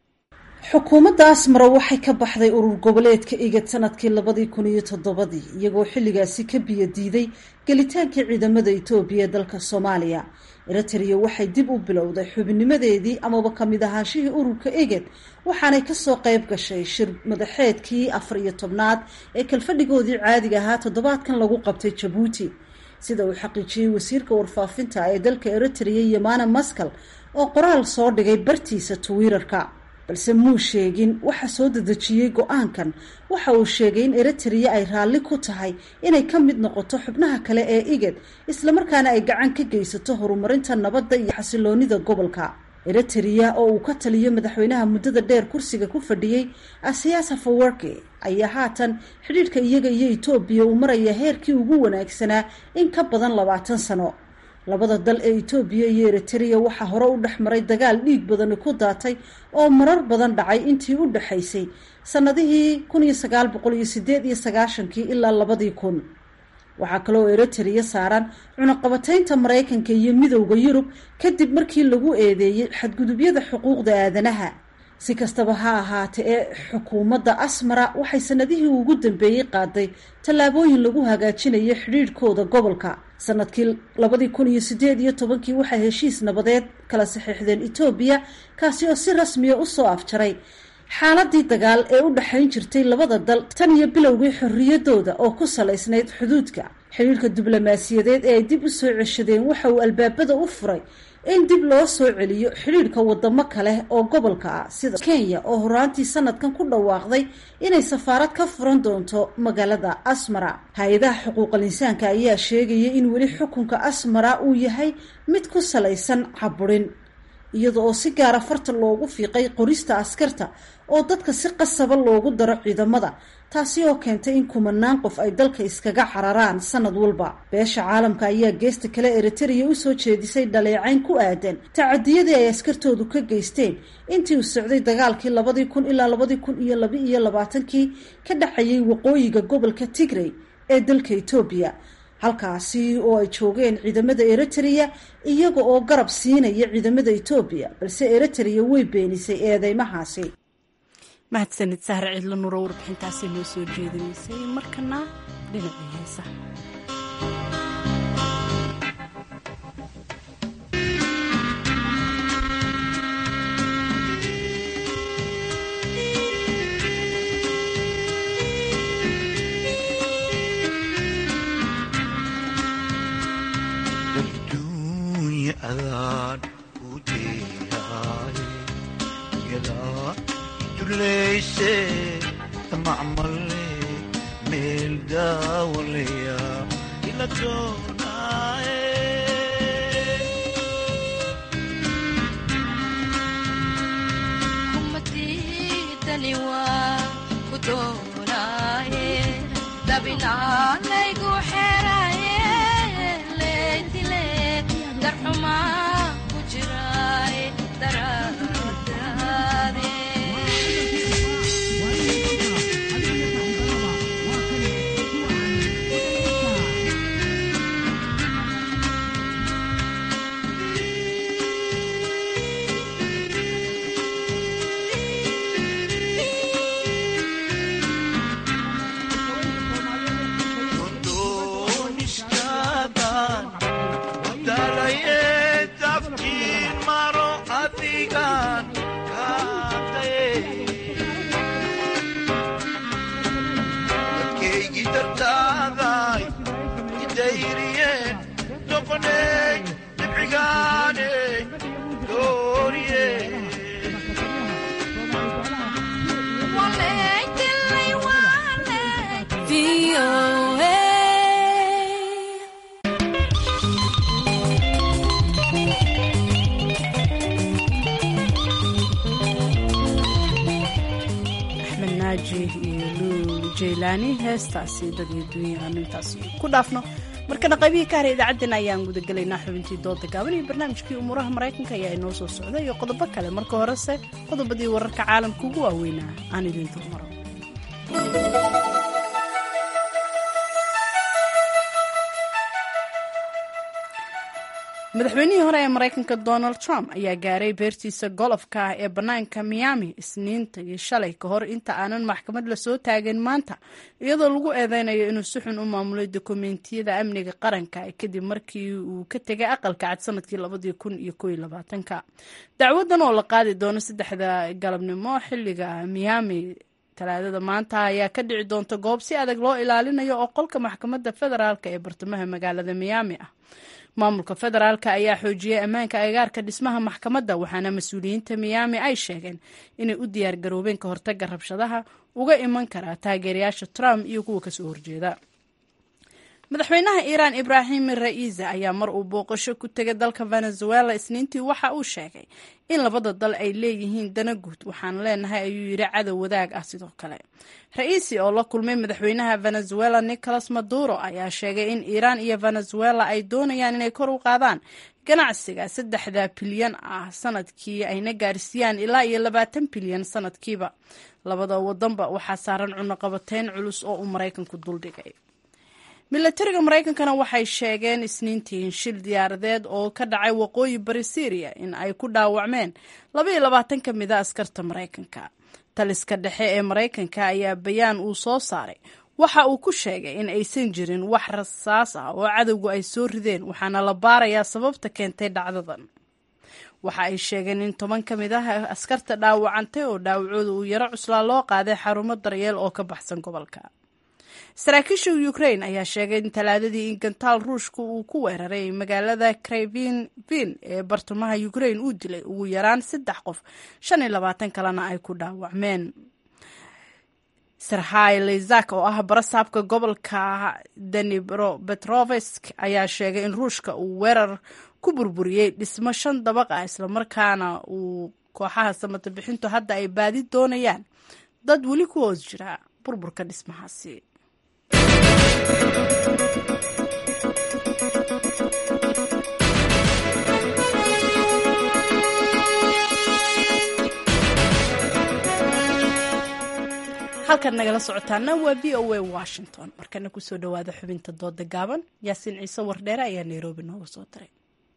xukuumadda asmara waxay ka baxday urur goboleedka igad sanadkii labadii kun iyo toddobadii iyagoo xilligaasi ka biyo diiday gelitaankii ciidamada etoobiya ee dalka soomaaliya eritrea waxay dib u bilowday xubinimadeedii amaba kamid ahaanshihii ururka igad waxaanay kasoo qayb gashay shir madaxeedkii afar iyo tobnaad ee kalfadhigoodii caadiga ahaa toddobaadkan lagu qabtay jabuuti sida uu xaqiijiyey wasiirka warfaafinta ee dalka eritrea yamana maskal oo qoraal soo dhigay bartiisa twitter-ka balse muu sheegin waxa soo dedejiyey go-aankan waxa uu sheegay in eritrea ay raalli ku tahay inay ka mid noqoto xubnaha kale ee igad islamarkaana ay gacan ka geysato horumarinta nabadda iyo xasiloonida gobolka eritrea oo uu ka taliyo madaxweynaha muddada dheer kursiga ku fadhiyey asiyaas hafawarki ayaa haatan xidhiidhka iyaga iyo etoobiya uu maraya heerkii ugu wanaagsanaa in ka badan labaatan sano labada dal ee etoobiya iyo eritrea waxaa hore u dhex maray dagaal dhiig badani ku daatay oo marar badan dhacay intii u dhexaysay sannadihii kun iyo sagaal boqol iyo sideed iyo sagaashankii ilaa labadii kun waxaa kaloo eritrea saaran cunaqabataynta maraykanka iyo midowda yurub kadib markii lagu eedeeyey xadgudubyada xuquuqda aadanaha si kastaba ha ahaatee ee xukuumadda asmara waxay sanadihii ugu dambeeyey qaaday tallaabooyin lagu hagaajinayo xidhiidhkooda gobolka sanadkii labadii kun iyo sideed iyo tobankii waxay heshiis nabadeed kala saxiixdeen etoobiya kaasi oo si rasmiya usoo afjaray xaaladii dagaal ee u dhexayn jirtay labada dal tan iyo bilowgii xorriyadooda oo ku salaysnayd xuduudka xidhiidhka diblomaasiyadeed ee ay dib u soo ceshadeen waxa uu albaabada u furay in dib loo soo celiyo xidhiidhka wadamo kale oo gobolka ah sida kenya oo horaantii sanadkan ku dhawaaqday inay safaarad ka furan doonto magaalada asmara hay-adaha xuquuqal insaanka ayaa sheegaya in weli xukunka asmara uu yahay mid ku salaysan caburin iyada oo si gaara farta loogu fiiqay qorista askarta oo dadka si qasaba loogu daro ciidamada taasi oo keentay in kumanaan qof ay dalka iskaga cararaan sanad walba beesha caalamka ayaa geesta kale eritereya usoo jeedisay dhaleecayn ku aadan tacadiyadii ay askartoodu ka geysteen intii uu socday dagaalkii labadii kun ilaa labadii kun iyo laba iyo labaatankii ka dhexayay waqooyiga gobolka tigrey ee dalka etoobiya halkaasi oo ay joogeen ciidamada eritereya iyaga oo garab siinaya ciidamada etoobiya balse eritereya way beenisay eedeymahaasi mahadsanid sahre cidlo nuro warbixintaasi noo soo jeedinaysay markana dhinacii heesa heestaasi dadii dunya aanu intaas ku dhaafno markana qaybihii ka haray idaacaddeen ayaan gudagelaynaa xubintii dooda gaaban iyo barnaamijkii umuuraha maraykanka ayaa inoo soo socda iyo qodobo kale marka horese qodobadii wararka caalamka ugu waaweynaa aan idin dulmaro madaxweynihii hore ee maraykanka donald trump ayaa gaaray beertiisa golofka ah ee bannaanka miami isniintii shalay ka hor inta aanan maxkamad lasoo taagin maanta iyadoo lagu eedeynayo inuu si xun u maamulay dokumentiyada amniga qaranka kadib markii uu ka tegay aqalka cad sanadkii labadii kun iyo ko iyo labaatanka dacwadan oo la qaadi doono saddexda galabnimo xilliga miami talaadada maanta ayaa ka dhici doonta goob si adag loo ilaalinayo oo qolka maxkamadda federaalk ee bartamaha magaalada miami ah maamulka federaalk ayaa xoojiyey ammaanka agaarka dhismaha maxkamadda waxaana mas-uuliyiinta miyaami ay sheegeen inay u diyaar garoobeen ka hortaga rabshadaha uga iman karaa taageerayaasha trump iyo kuwa kasoo horjeeda madaxweynaha iiraan ibraahim ra'iisa ayaa mar uu booqasho ku tegay dalka venezuela isniintii waxa uu sheegay in labada dal ay leeyihiin dana guud waxaan leenahay ayuu yidhi cadow wadaag ah sidoo kale ra-iisi oo la kulmay madaxweynaha venezuela nicolas maduro ayaa sheegay in iiraan iyo venezuela ay doonayaan inay kor u qaadaan ganacsiga saddexda bilyan ah sanadkii ayna gaarsiiyaan ilaa iyo labaatan bilyan sanadkiiba labada wadanba waxaa saaran cunuqabateyn culus oo uu maraykanku duldhigay milatariga maraykankana waxay sheegeen isniintii in shil diyaaradeed oo ka dhacay waqooyi bari syriya in ay ku dhaawacmeen labaiyo labaatan ka mid a askarta maraykanka taliska dhexe ee maraykanka ayaa bayaan uu soo saaray waxa uu ku sheegay in aysan jirin wax rasaas ah oo cadowgu ay soo rideen waxaana la baarayaa sababta keentay dhacdadan waxa ay sheegeen in toban ka mid ah askarta dhaawacantay oo dhaawacooda uu yaro cuslaa loo qaaday xarumo daryeel oo ka baxsan gobolka saraakiisha ukrain ayaa sheegay in talaadadii in gantaal ruushka uu ku weeraray magaalada krevin ee bartamaha ukrain uu dilay ugu yaraan saddex qof shan iyo labaatan kalena ay ku dhaawacmeen serhay lezak oo ah barasaabka gobolka danibro petrovesk ayaa sheegay in ruushka uu weerar ku burburiyey dhismo shan dabaq ah islamarkaana uu kooxaha samata bixintu hadda ay baadi doonayaan dad weli ku hoos jira burburka dhismahaasi halkaad nagala socotaana waa v o a washington markana kusoo dhawaada xubinta dooda gaaban yaasiin ciise wardheere ayaa nairobi nooga soo diray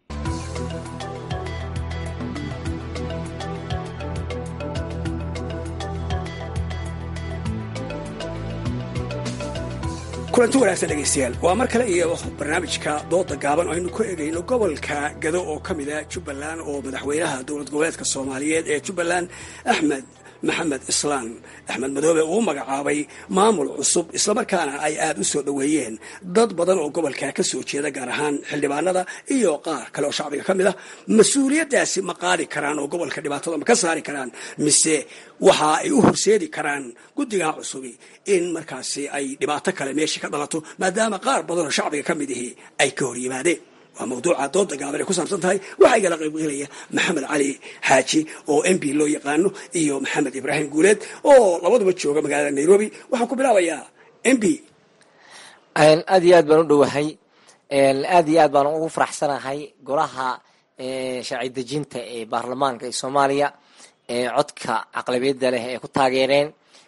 kulanti wanaagsan dhegaystayaal waa mar kale iyo barnaamijka dooda gaaban oo aynu ku egayno gobolka gado oo ka mid ah jubbaland oo madaxweynaha dowlad goboleedka soomaaliyeed ee jubbaland axmed maxamed islaan axmed madoobe uu magacaabay maamul cusub islamarkaana ay aada u soo dhoweeyeen dad badan oo gobolka ka soo jeeda gaar ahaan xildhibaanada iyo qaar kale oo shacbiga ka mid ah mas-uuliyaddaasi ma qaadi karaan oo gobolka dhibaatada ma ka saari karaan mise waxa ay u horseedi karaan guddigaa cusubi in markaasi ay dhibaato kale meeshii ka dhalato maadaama qaar badan oo shacbiga ka mid ihi ay ka hor yimaadeen waa mawduuca dooda gaaban ay ku saabsan tahay waxaa igala qaybgelaya maxamed cali xaaji oo m p loo yaqaano iyo maxamed ibraahim guuleed oo labaduba jooga magaalada nairobi waxaan ku bilaabayaa m p aad iyo aad baan u dhowahay aad iyo aad baan ugu faraxsanahay golaha sharci dejinta ee baarlamaanka ee soomaaliya codka aqlabiyadda leh ee ku taageereen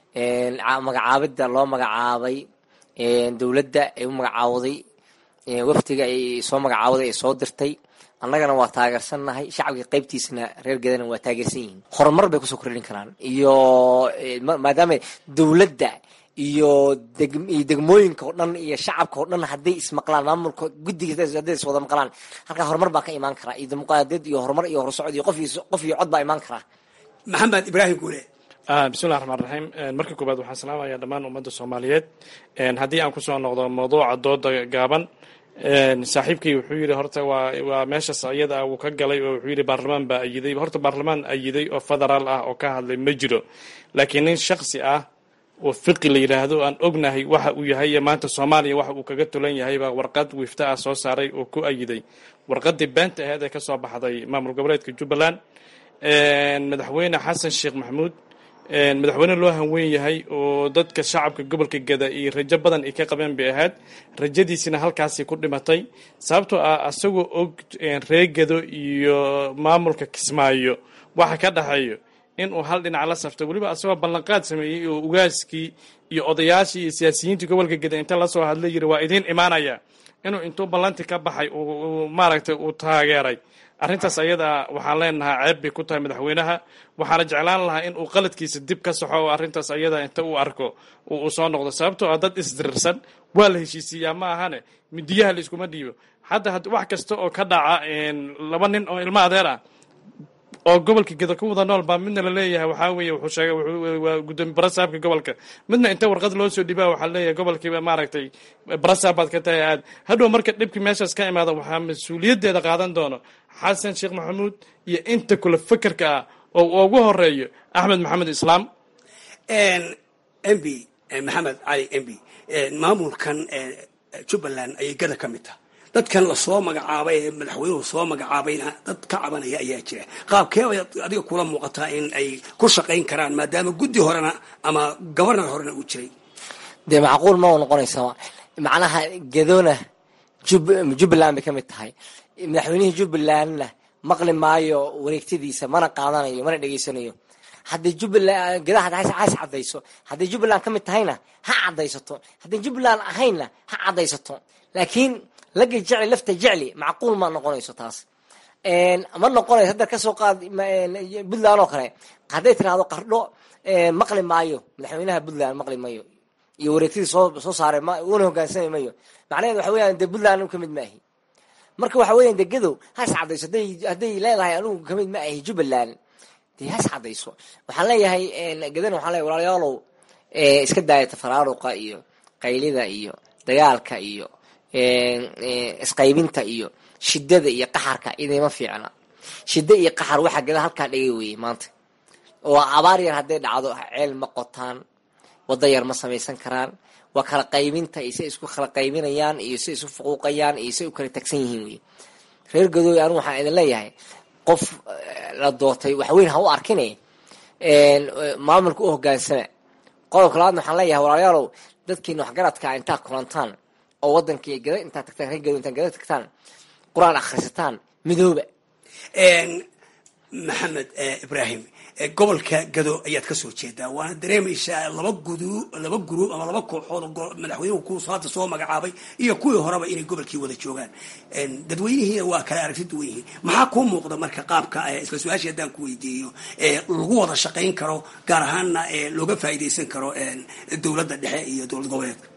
magacaabidda loo magacaabay dowladda ee u magacaawday waftiga ay soo magacaawday ay soo dirtay annagana waa taageersannahay shacabka qaybtiisana reer gadana waa taageersan yihiin horumar bay kusoo kordhin karaan iyo maadaama dowladda iyo iyo degmooyinka oo dhan iyo shacabka oo dhan hadday ismaqlaan maamulka guddiga hadday iswada maqlaan halkaa horumar baa ka imaan karaa iyo dimuqraadiyad iyo horumar iyo horsocod iyo qof qof iyo cod baa imaan karaa maxamed ibraahim guule bismillahi raxmaan raxiim marka koobaad waxaan salaamayaa dhammaan ummadda soomaaliyeed haddii aan kusoo noqdo mawduuca dooda gaaban saaxiibkii wuxuu yidhi horta waa waa meeshaas iyada wuu ka galay oo wuxuu yidhi baarlamaan baa ayiday horta baarlamaan ayiday oo federaal ah oo ka hadlay ma jiro laakiin nin shaksi ah oo fiqi la yidhaahdo aan ognahay waxa uu yahay iyo maanta soomaaliya waxa uu kaga tulan yahay baa warqad wifta ah soo saaray oo ku ayiday warqadii beenta aheed ee kasoo baxday maamul goboleedka jubbaland madaxweyne xasan sheekh maxamuud madaxweyne loo hanweyn yahay oo dadka shacabka gobolka gada iyo rajo badan ay ka qabeen bay ahayd rajadiisina halkaasay ku dhimatay sababtoo ah asagoo og ree gado iyo maamulka kismaayo waxa ka dhaxeeyo inuu hal dhinac la safto weliba asagoo ballanqaad sameeyey oo ugaaskii iyo odayaashii iyo siyaasiyiintii gobolka gada inta lasoo hadla yiri waa idiin imaanaya inuu intuu ballanti ka baxay maaragtay uu taageeray arrintaas ayada waxaan leenahaa ceeb bay ku tahay madaxweynaha waxaana jeclaan lahaa in uu qaladkiisa dib ka saxo oo arrintaas ayada inta uu arko uu soo noqdo sababtoo ah dad isdirirsan waa la heshiisiiyaa ma ahane midiyaha la iskuma dhiibo hadda wax kasta oo ka dhaca laba nin oo ilmo adeer ah oo gobolka geda ku wada nool baa midna laleeyahay waxaa weeye wuxuu sheegay waa gudoomiye barasaabka gobolka midna inta warqad loo soo dhibaa waxaa leeyahay gobolkiiba maaragtay barasaab baad ka tahay aad hadhow marka dhibkii meeshaas ka imaada waxaa mas-uuliyaddeeda qaadan doono xasan sheekh maxamuud iyo inta kula fekerka ah oo ugu horeeyo axmed maxamed islaam m b maxamed cali m b maamulkan jubbaland ayay gada ka mid taha dadkan lasoo magacaabay ee madaxweynuhu soo magacaabayna dad ka cabanaya ayaa jira qaabkee bay adiga kula muuqataa in ay ku shaqayn karaan maadaama guddi horena ama gobarnar horena uu jiray dee macquul ma u noqonaysa macnaha gadona jubbaland bay ka mid tahay madaxweynihii jubbalandna maqli maayo wareegtadiisa mana qaadanayo mana dhegeysanayo hadday jubbaland gedaha has caddayso hadday jubbaland ka mid tahayna ha caddaysato hadday jubbaland ahaynna ha caddaysato laakiin laga jecli lafta jecli macquul ma noqonayso taas ma noqonayso hadda kasoo qaad puntland oo kale hadday tiraahdo qardho maqli maayo madaxweynaha puntland maqli mayo iyo wareegtidii soo soo saaray una hogaansami mayo macnaheed waxa weeyaan dee puntland anigu kamid ma ahi marka waxa weeyaan dee gadow has caddayso hadday hadday leedahay anigu kamid ma ahi jubbaland dee has caddayso waxaan leeyahay gadan waxaan leeyahay walaalayaalow iska daaya tafaraaruqa iyo qaylida iyo dagaalka iyo isqaybinta iyo shidada iyo qaxarka idima fiicna shida iyo qaxar waxaa gada halkaa dhigay weye maanta oo abaar yar hadday dhacdo ceel ma qotaan wada yar ma samaysan karaan waa kala qaybinta iyo say isku kala qaybinayaan iyo say isu fuquuqayaan iyo say u kala tagsan yihiin wey reer gadooy anigu waxaan idin leeyahay qof la doortay waxweyn ha u arkine maamulka u hogaansama qodobka labaadna waxaan leeyahay walaalayaalow dadkiina waxgaradka intaad kulantaan oo wadankii gada intaad tagtaan reer gado intaad gada tagtaan qur-aan akhrisataan midooba maxamed ibraahim gobolka gado ayaad kasoo jeedaa waana dareemaysaa laba gudu laba guruub ama laba kooxood oo madaxweynuhu kuusu hadda soo magacaabay iyo kuwii horeba inay gobolkii wada joogaan dadweynihiina waa kala aragti duwan yihiin maxaa kuu muuqda marka qaabka isla su-aashii haddaan ku weydiiyo lagu wada shaqayn karo gaar ahaanna looga faa'iidaysan karo dowladda dhexe iyo dowlad goboleedka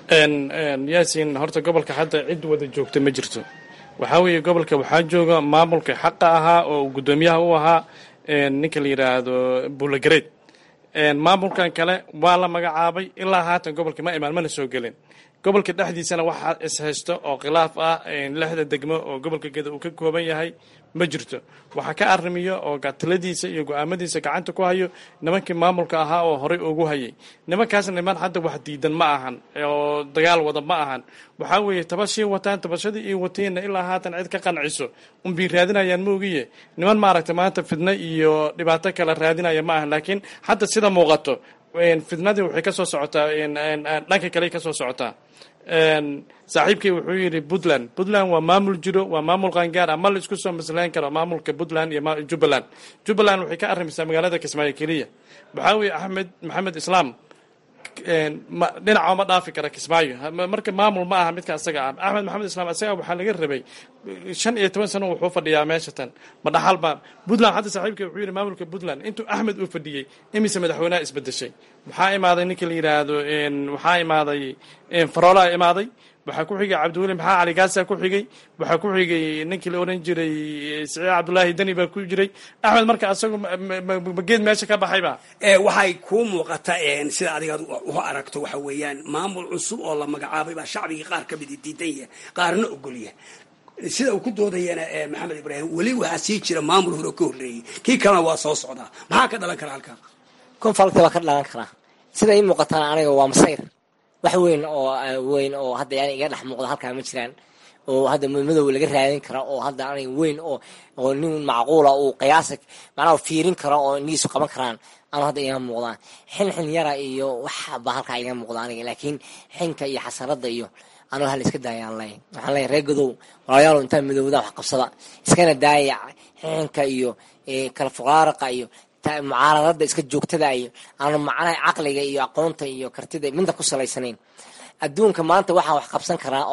yaasin horta gobolka hadda cid wada joogta ma jirto waxaa weeye gobolka waxaa jooga maamulka xaqa ahaa oo guddoomiyaha u ahaa ninka la yidhaahdo buulagareed maamulkan kale waa la magacaabay ilaa haatan gobolka ma imaan mana soo gelin gobolka dhexdiisana waxaa ishaysto oo khilaaf ah lixda degmo oo gobolka geda uu ka kooban yahay ma jirto waxaa ka arrimiyo oo taladiisa iyo go-aamadiisa gacanta ku hayo nimankii maamulka ahaa oo horey ugu hayay nimankaas niman hadda wax diidan ma ahan oo dagaal wada ma ahan waxaa weeye tabashii wataan tabashadii iyo wateenna ilaa haatan cid ka qanciso unbay raadinayaan ma ogiye niman maaragta maanta fidno iyo dhibaato kale raadinaya ma ahan laakiin hadda sida muuqato fidnadii waxay kasoo socotaa dhanka kale kasoo socotaa saaxiibkay wuxuu yidhi puntland puntland waa maamul jiro waa maamul qaangaar ah ma la isku soo maslayn karo maamulka puntland iyo jubbaland jubbaland waxay ka arrimaysaa magaalada kismaayo keliya waxaa weeye axmed maxamed islaam dhinaca ma dhaafi kara kismaayo marka maamul ma aha midka asaga ah axmed maxamed islaam asaga waxaa laga rabay shan iyo toban sano wuxuu fadhiyaa meesha tan ma dhaxal ba puntland hadda saaxiibka wuxuu yidhi maamulka puntland intuu axmed uu fadhiyey imise madaxweynaha isbedeshay waxaa imaaday ninka la yidhaahdo waxaa imaaday faroolaa imaaday waxaa ku xigay cabdiweli maxaa cali gaasa ku xigay waxaa ku xigay ninkii la oran jiray siciid cabdullaahi deni baa ku jiray axmed marka asagu mageed meesha ka baxayba waxay kuu muuqata sida adiga u aragto waxa weeyaan maamul cusub oo la magacaabay baa shacbigii qaar ka midi diidan yahay qaarna ogolya sida uu ku doodayana maxamed ibraahim weli waxaa sii jira maamul hore oo ka horreeyey kii kalena waa soo socdaa maxaa ka dhalan kara halkaa konfalta waa ka dhalan karaa sida ii muuqatana aniga waa masayr wax weyn oo weyn oo hadda yani iga dhex muuqda halkaa ma jiraan oo hadda madow laga raadin kara oo hadda aniga weyn oo oo nin macquula uu qiyaasa macnaha fiirin karo oo indhihiisu qaban karaan ama hadda iga muuqdaan xin xin yara iyo wax baa halkaa iga muuqda aniga laakiin xinka iyo xasaradda iyo anuu hal iska daayaan ley waxaan leeyahay reer godow walaalayaal intaa midowda wax qabsada iskana daaya xinka iyo kala fuqaaraqa iyo mucaaradada iska joogtada iyo aanu macnaha caqliga iyo aqoonta iyo kartida midna ku salaysanayn adduunka maanta waxaa wax qabsan karaa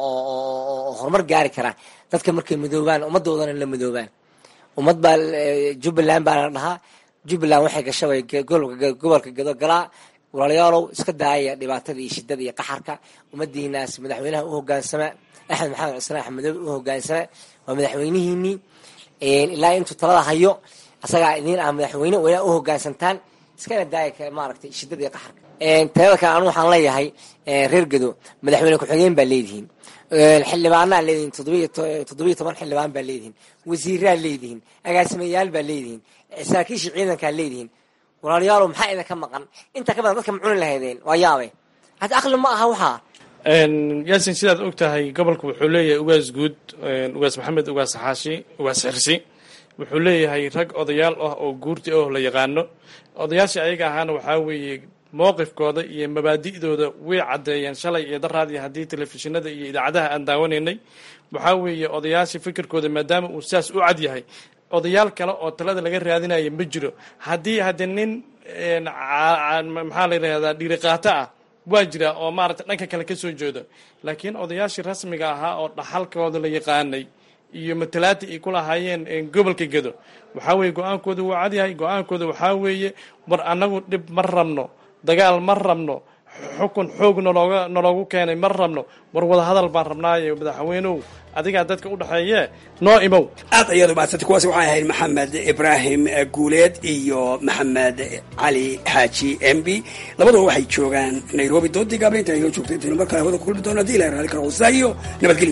oo horumar gaari karaa dadka markay midoobaan ummadoodana la midoobaan ummad baa jubbaland baa la dhahaa jubbaland waxay gashabay gobolka gado galaa walaalayaalow iska daaya dhibaatada iyo shidada iyo qaxarka ummadiinaas madaxweynaha u hogaansama axmed maxamed cusmaan axmedoobe u hogaansama waa madaxweynihiinii ilaa intuu talada hayo asagaa idiin ah madaxweyne wayna u hogaansantaan iskana daaya maaragtay shidada iyo qaxarka teeda kale anu waxaan leeyahay reer gado madaxweyne ku-xigeen baa leedihiin xildhibaanaa leedihiin toddobiyo toban xildhibaan baa leedihiin wasiiraa leedihiin agaasimayaal baa leedihiin saraakiisha ciidankaa leedihiin walaalayaalo maxaa idinka maqan intaa ka badan dadka ma cuni lahaydeen waa yaabe hadda aqli ma aha waxaa yaasin sidaad og tahay gobolka wuxuu leeyahay ugaas guud ugaas maxamed ugaas xaashi ugaas xirsi wuxuu leeyahay rag odayaal ah oo guurti oh la yaqaano odayaashii ayaga ahaana waxaa weeye mowqifkooda iyo mabaadi'dooda way caddeeyeen shalay iyo daraad iyo haddii telefishinada iyo idaacadaha aan daawanaynay waxaa weeye odayaashii fikirkooda maadaama uu sidaas u cad yahay odayaal kale oo talada laga raadinaya ma jiro haddii hadde nin maxaa la yidhahdaa dhiiriqaato ah waa jira oo maarata dhanka kale ka soo jeedo laakiin odayaashii rasmiga ahaa oo dhaxalkooda la yaqaanay iyo matalaata ay ku lahaayeen gobolka gedo waxaa weeye go-aankooda wuu cadyahay go-aankooda waxaa weeye war annagu dhib ma rabno dagaal ma rabno xukun xoog nalooga naloogu keenay ma rabno war wadahadal baan rabnaaye madaxweynow adigaa dadka u dhexeeye noo imow aad ayaad umahadsantay kuwaasi waxay ahayd maxamed ibraahim guuleed iyo maxamed cali xaaji m b labaduba waxay joogaan nairobi doodii gaabla inta aynoo joogto intaynu mar kale hawada ku kulmi doono hadii ilahay raali karo wasaa iyo nabadgelyo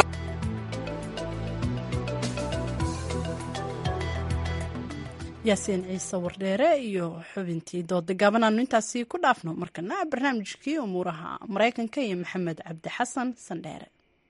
yaasiin ciise wardheere iyo xubintii dooda gaabanaanu intaasi ku dhaafno markana barnaamijkii umuuraha maraykanka iyo maxamed cabdi xasan sandheere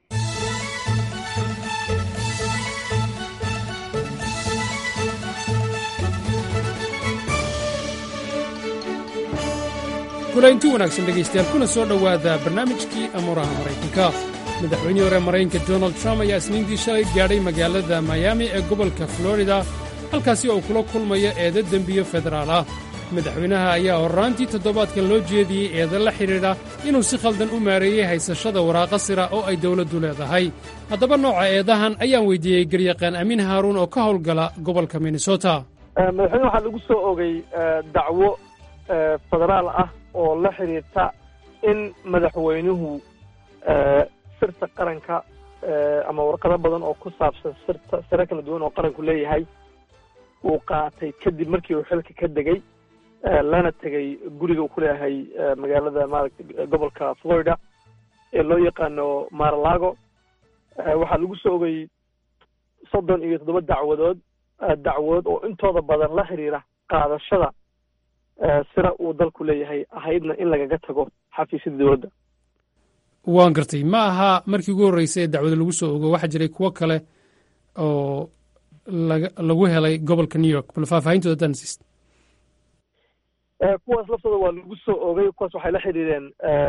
kulaynti wanaagsan dhegaystayaal kuna soo dhowaada barnaamijkii amuuraha maraykanka madaxweynihii hore maraykanka donald trump ayaa isniintii shalay gaadhay magaalada miami ee gobolka florida halkaasi oo kula kulmaya eeda dembiyo federaal ah madaxweynaha ayaa horraantii toddobaadkan loo jeediyey eeda la xidhiidha inuu si khaldan u maareeyey haysashada waraaqa sira oo ay dawladdu leedahay haddaba nooca eedahan ayaan weyddiiyey garyaqaan amiin haaruun oo ka howlgala gobolka minnesota madaxweyne waxaa lagu soo ogay dacwo federaal ah oo la xidhiirta in madaxweynuhu sirta qaranka ama warqado badan oo ku saabsan sirta siro kala duwan oo qaranku leeyahay uu qaatay kadib markii uu xilka ka degay lana tegay guriga uu ku leeyahay magaalada maaragta gobolka florida ee loo yaqaano maralago waxaa lagu soo ogay soddon iyo toddoba dacwadood dacwood oo intooda badan la xiriira qaadashada sira uu dalku leeyahay ahaydna in lagaga tago xafiisyada dowladda waan gartay ma aha markii ugu horreysay ee dacwada lagu soo ogo waxaa jiray kuwo kale oo laga lagu helay gobolka new york bal faahfaahintooda haddaan siist kuwaas laftooda waa lagu soo ogay kuwaas waxay la xidhiireen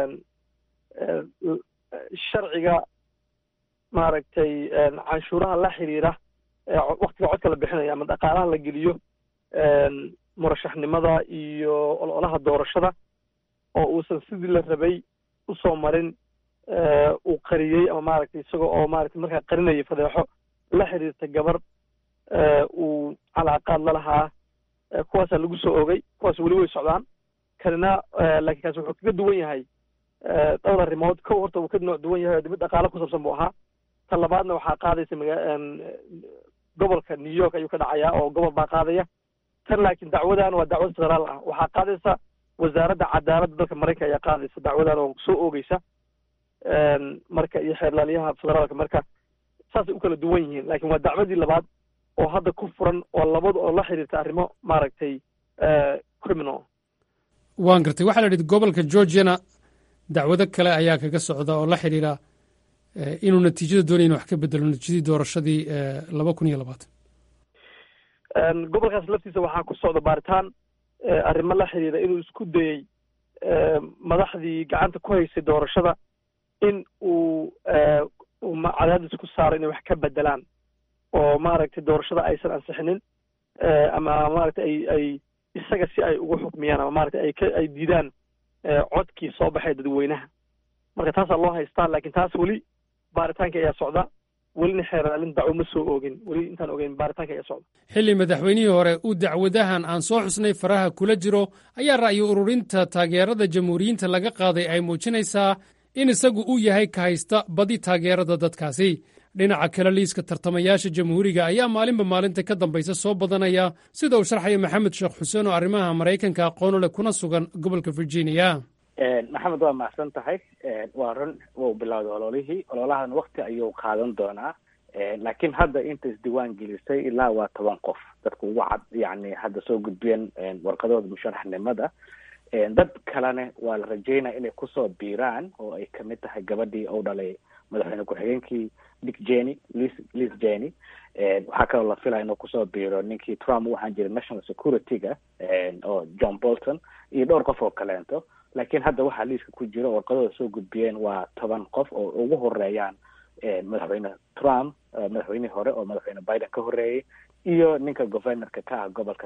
sharciga maaragtay canshuuraha la xiriira waktiga codka la bixinayo ama dhaqaalaha la geliyo murashaxnimada iyo ololaha doorashada oo uusan sidii la rabay usoo marin uu qariyey ama maaragtay isaga oo maaragtay markaa qarinaya fadeexo la xiriirta gabar uu calaaqaad la lahaa kuwaasaa lagu soo ogay kuwaas weli way socdaan kanina laakiin kaas wuxuu kaga duwan yahay dhowr arrimood kow horta wuu ka nooc duwan yahay oo dibad dhaqaale ku saabsan buu ahaa ta labaadna waxaa qaadaysa maga gobolka new york ayuu ka dhacayaa oo gobol baa qaadaya tan laakiin dacwadan waa dacwad federaal ah waxaa qaadaysa wasaaradda cadaaladda dalka maraykanka ayaa qaadaysa dacwadan oo soo oogeysa marka iyo xeerlaaliyaha federaalka marka saasay u kala duwan yihiin laakiin waa dacwadii labaad oo hadda ku furan oo labadu oo la xiriirta arrimo maaragtay criminal waan gartay waxaa la yidhi gobolka georgiana dacwado kale ayaa kaga socda oo la xidhiira inuu natiijada doonaya inu wax ka bedelo natiijadii doorashadii laba kun iyo labaatan gobolkaas laftiisa waxaa ku socda baaritaan arrimo la xiriira inuu isku dayey madaxdii gacanta ku haysay doorashada in uu cadaadis ku saaro inay wax ka bedelaan oo maaragtay doorashada aysan ansixinin ama maaragtay ay ay isaga si ay ugu xukmiyaan ama maaragtay ay ka ay diidaan codkii soo baxay dadweynaha marka taasaa loo haystaa laakiin taas weli baaritaanka ayaa socda welina xeeraalin dacwo ma soo oogin weli intaan ogeyn baaritaanka ayaa socda xilli madaxweynihii hore uu dacwadahan aan soo xusnay faraha kula jiro ayaa ra'yi ururinta taageerada jamhuuriyiinta laga qaaday ay muujinaysaa in isagu uu yahay ka haysta badi taageerada dadkaasi dhinaca kale liiska tartamayaasha jamhuuriga ayaa maalinba maalinta ka dambaysa soo badanaya sida uu sharxaya maxamed sheekh xuseen oo arrimaha maraykanka aqoon u leh kuna sugan gobolka virginia maxamed waa mahadsan tahay waa run wuu bilowday ololihii ololahan wakti ayuu qaadan doonaa laakiin hadda inta isdiiwaan gelisay ilaa waa toban qof dadka ugu cad yani hadda soo gudbiyeen warqadooda musharaxnimada dad kalena waa la rajeynaya inay kusoo biiraan oo ay kamid tahay gabadhii ou dhalay madaxweyne ku-xigeenkii dick jeny lis lis jeny waxaa kaloo la filaya inuu kusoo biiro ninkii trump u ahaan jiray national security-ga oo john bolton iyo dhowr qof oo kaleento laakiin hadda waxaa liiska ku jira warqadooda soo gudbiyeen waa toban qof oo ugu horeeyaan madaxweyne trump madaxweynihii hore oo madaxweyne biden ka horeeyey iyo ninka governorka ka ah gobolka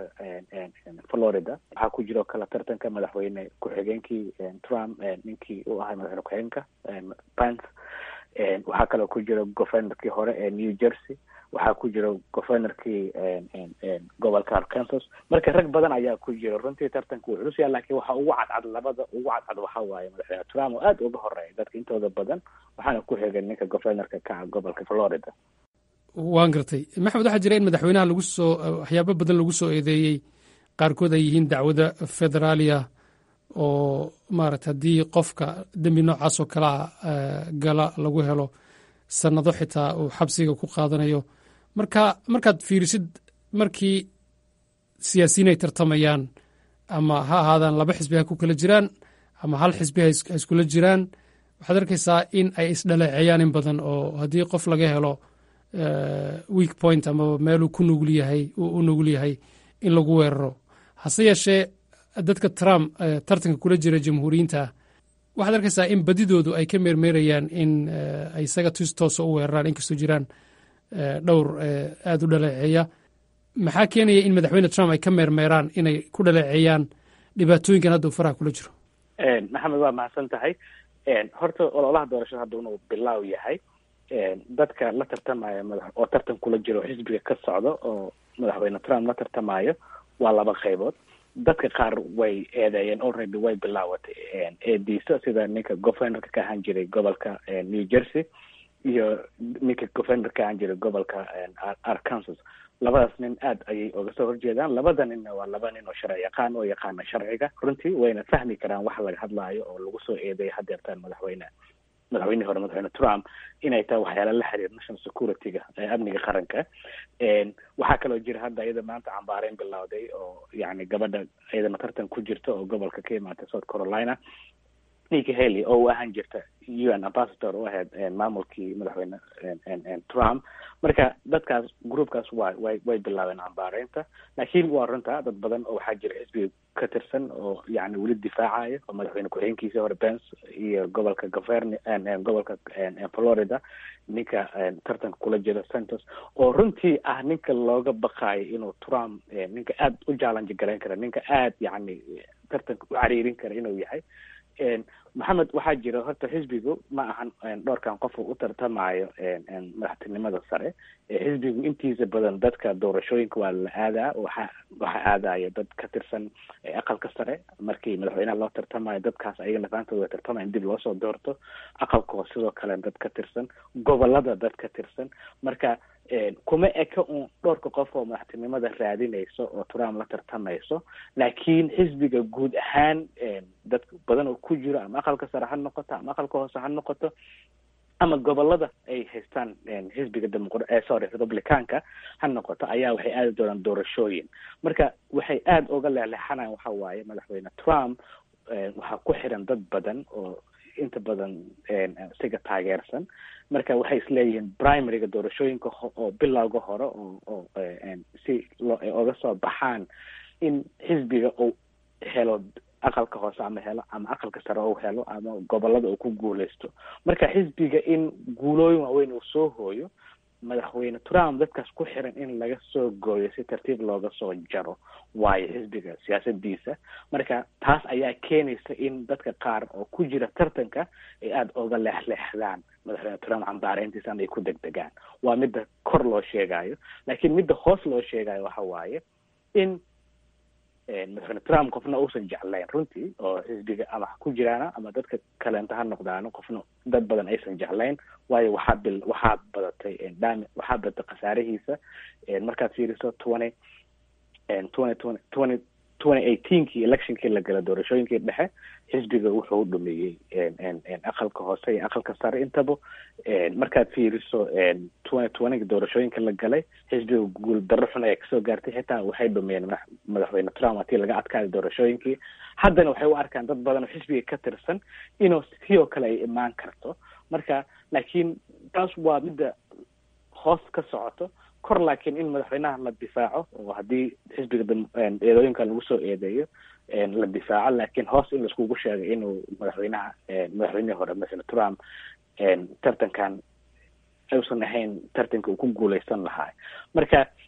florida waxaa ku jiro kala tartanka madaxweyne ku-xigeenkii trump ninkii u ahay madaxweyne ku-xigeenka pence waxaa kaloo ku jiro governorkii hore ee new jersey waxaa ku jiro governorkii gobolka arkansas marka rag badan ayaa ku jiro runtii tartanka wuu culus yaha lakin waxa ugu cadcad labada ugu cadcad waxa waaye madaxweyne trump oo aada uga horeeya dadka intooda badan waxaana ku xigay ninka governorka ka ah gobolka florida waan gartay maxamed waxaa jira in madaxweynaha lagu soo waxyaabo badan lagu soo eedeeyey qaarkood ay yihiin dacwada federaaliya oo maarata haddii qofka dembi noocaas oo kalea gala lagu helo sannado xitaa uu xabsiga ku qaadanayo marka markaad fiirisid markii siyaasiyiin ay tartamayaan ama ha ahaadaan laba xisbi ha ku kala jiraan ama hal xisbi ha iskula jiraan waxaad arkaysaa in ay isdhaleeceeyaan in badan oo haddii qof laga helo weak point amaba meeluu ku nugul yahay u nugul yahay in lagu weeraro hase yeeshee dadka trump tartanka kula jira jamhuuriyiinta waxaad arkaysaa in badidoodu ay ka meermeerayaan in ay isaga tis toosa u weeraraan inkastoo jiraan dhowr aada u dhaleeceeya maxaa keenaya in madaxweyne trump ay ka meermeeraan inay ku dhaleeceeyaan dhibaatooyinkan hadda uu faraha kula jiro maxamed waa mahadsan tahay horta ololaha doorashada hadda inuu bilaaw yahay dadka la tartamaya madax oo tartan kula jiro xisbiga ka socda oo madaxweyne trump la tartamayo waa laba qaybood dadka qaar way eedeeyeen already way bilaawatay eediisa sida ninka governorka ka ahaan jiray gobolka new jersey iyo ninka governor ka ahaan jiray gobolka arkansas labadaas nin aad ayay oga soo horjeedaan labada ninna waa laba nin oo sharci yaqaan oo yaqaana sharciga runtii wayna fahmi karaan wax laga hadlaayo oo lagu soo eedeeya hadeertaan madaxweyne madaxweynihii hore madaxweyne trump inay tahay waxyaala la xiriir national security-ga amniga qaranka waxaa kaloo jira hadda iyada maanta cambaareyn bilowday oo yani gabadha iyadana tartan ku jirta oo gobolka ka imaatay south carolina ninki haley oo u ahaan jirta u n ambassador u ahayd maamulkii madaxweyne trump marka dadkaas groupkaas wa way way bilaabeen cambaareynta laakiin waa runta dad badan oo waxaa jira xisbiga ka tirsan oo yani weli difaacaya oo madaxweyne ku-xigeenkiisa hore pence iyo gobolka govern gobolka florida ninka tartanka kula jira santos oo runtii ah ninka looga baqaayo inuu trump ninka aada u challenge garayn kara ninka aada yani tartanka u cariirin kara inuu yahay maxamed waxaa jira horta xisbigu ma ahan dhowrkan qof u tartamayo madaxtinimada sare xisbigu intiisa badan dadka doorashooyinka waa la aadaa waxa waxa aadaya dad ka tirsan aqalka sare markii madaxweynaha loo tartamayo dadkaas ayaga nafaantooda way tartamayan dib loosoo doorto aqalka hoose sidoo kale dad ka tirsan gobolada dad ka tirsan marka kuma eka un dhowrka qof oo madaxtinimada raadinayso oo trump la tartamayso laakiin xisbiga guud ahaan dad badan oo ku jiro ama aqalka sare ha noqoto ama aqalka hoose ha noqoto ama gobolada ay haystaan xisbiga demoqr sorry republicanka ha noqoto ayaa waxay aadi doonaan doorashooyin marka waxay aada uga leexleexanayan waxa waaye madaxweyne trump waxaa ku xiran dad badan oo inta badan isaga taageersan marka waxay isleeyihiin primaryga doorashooyinka oo bilowga hore oo oo si loo oga soo baxaan in xisbiga uu helo aqalka hoose ama helo ama aqalka sare uu helo ama gobolada uu ku guuleysto marka xisbiga in guulooyin waaweyn uu soo hooyo madaxweyne trump dadkaas ku xiran in laga soo gooyo si tartiib looga soo jaro waayo xisbiga siyaasadiisa marka taas ayaa keenaysa in dadka qaar oo ku jira tartanka ay aada oga leexleexdaan madaxweyne trump cambaareyntiisa ama ay ku degdegaan waa midda kor loo sheegayo laakiin midda hoos loo sheegayo waxa waaye in madaxweyne trump qofna uusan jeclayn runtii oo xisbiga ama ku jiraana ama dadka kaleenta ha noqdaano qofna dad badan aysan jeclayn waayo waxaa bil waxaa badatay dam waxaa badatay khasaarihiisa markaad fiiriso twenty twenty twenty twenty twenty eighteenkii electionkii la gala doorashooyinkii dhexe xisbiga wuxuu dhameeyey aqalka hoose iyo aqalka sare intaba markaad fiiriso twenty twentyga doorashooyinka la galay xisbiga guul darro xun ayaa kasoo gaartay xitaa waxay dhameeyeen madaxweyne trump hatii laga adkaaday doorashooyinkii haddana waxay u arkaan dad badan oo xisbiga ka tirsan inuu sidoo kale ay imaan karto marka laakiin taas waa midda hoos ka socoto kor laakiin in madaxweynaha la difaaco oo haddii xisbiga eedooyinka lagu soo eedeeyo la difaaco laakiin hoos in laiskugu sheegay inuu madaxweynaha madaxweynihii hore madaxweyne trump tartankan aysan ahayn tartanka uu ku guuleysan lahaa marka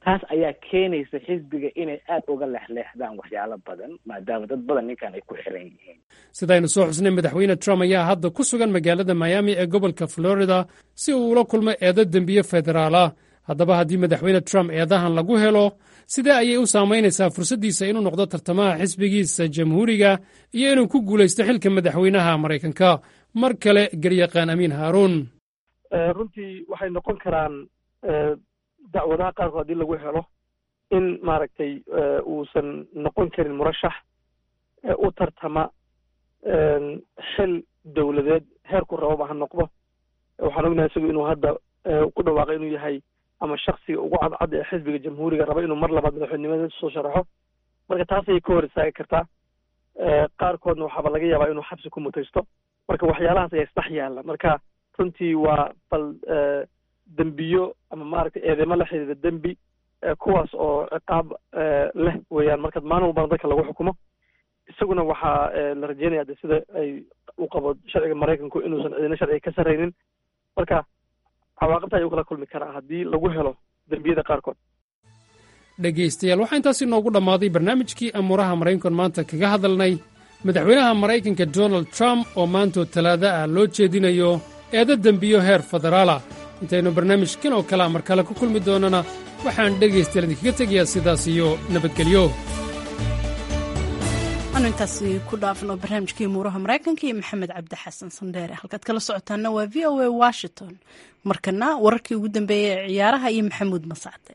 taas ayaa keenaysa xisbiga inay aada uga leexleexdaan waxyaalo badan maadaama dad badan ninkan ay ku xiran yihiin sidaynu soo xusnay madaxweyne trump ayaa hadda ku sugan magaalada miami ee gobolka florida si uu ula kulmo eedo dembiye federaala haddaba haddii madaxweyne trump eedahan lagu helo sidee ayay u saamaynaysaa fursaddiisa inuu noqdo tartamaha xisbigiisa jamhuuriga iyo inuu ku guulaysto xilka madaxweynaha maraykanka mar kale garyaqaan amiin haaruun runtii waxay noqon karaan dacwadaha qaarkood haddii lagu helo in maaragtay uusan noqon karin murashax u tartama xil dowladeed heerku rababa ha noqdo waxaan ognahay isagu inuu hadda ku dhawaaqay inuu yahay ama shaksiga ugu cadcad ee xisbiga jamhuuriga raba inuu mar labaad madaxweynimada soo sharaxo marka taasay ka hor istaagi kartaa qaarkoodna waxaaba laga yaabaa inuu xabsi ku mutaysto marka waxyaalahaas ayaa isdhex yaalla marka runtii waa bal dembiyo ama maaragtay eedeymo la xidhiida dembi kuwaas oo ciqaab leh weeyaan marka maalin walbana dadka lagu xukumo isaguna waxaa la rajeynaya de sida ay u qabo sharciga maraykanku inuusan cidina sharciga ka sarraynin marka cawaaqibta ayuu kala kulmi karaa haddii lagu helo dembiyada qaarkood dhegaystayaal waxaa intaasi noogu dhammaaday barnaamijkii amuuraha maraykankan maanta kaga hadalnay madaxweynaha maraykanka donald trump oo maantoo talaada ah loo jeedinayo eedo dembiyo heer federaalah intaynu barnaamijkan oo kalea mar kale ku kulmi doonnana waxaan dhegaystayaal idinkaga tegayaa sidaas iyo nabadgelyo anu intaasi ku dhaafno barnaamijkii muuraha maraykanka iyo maxamed cabdi xasan sandheere halkaad kala socotaana waa v o a washington markana wararkii ugu dambeeyey ee ciyaaraha iyo maxamuud masacde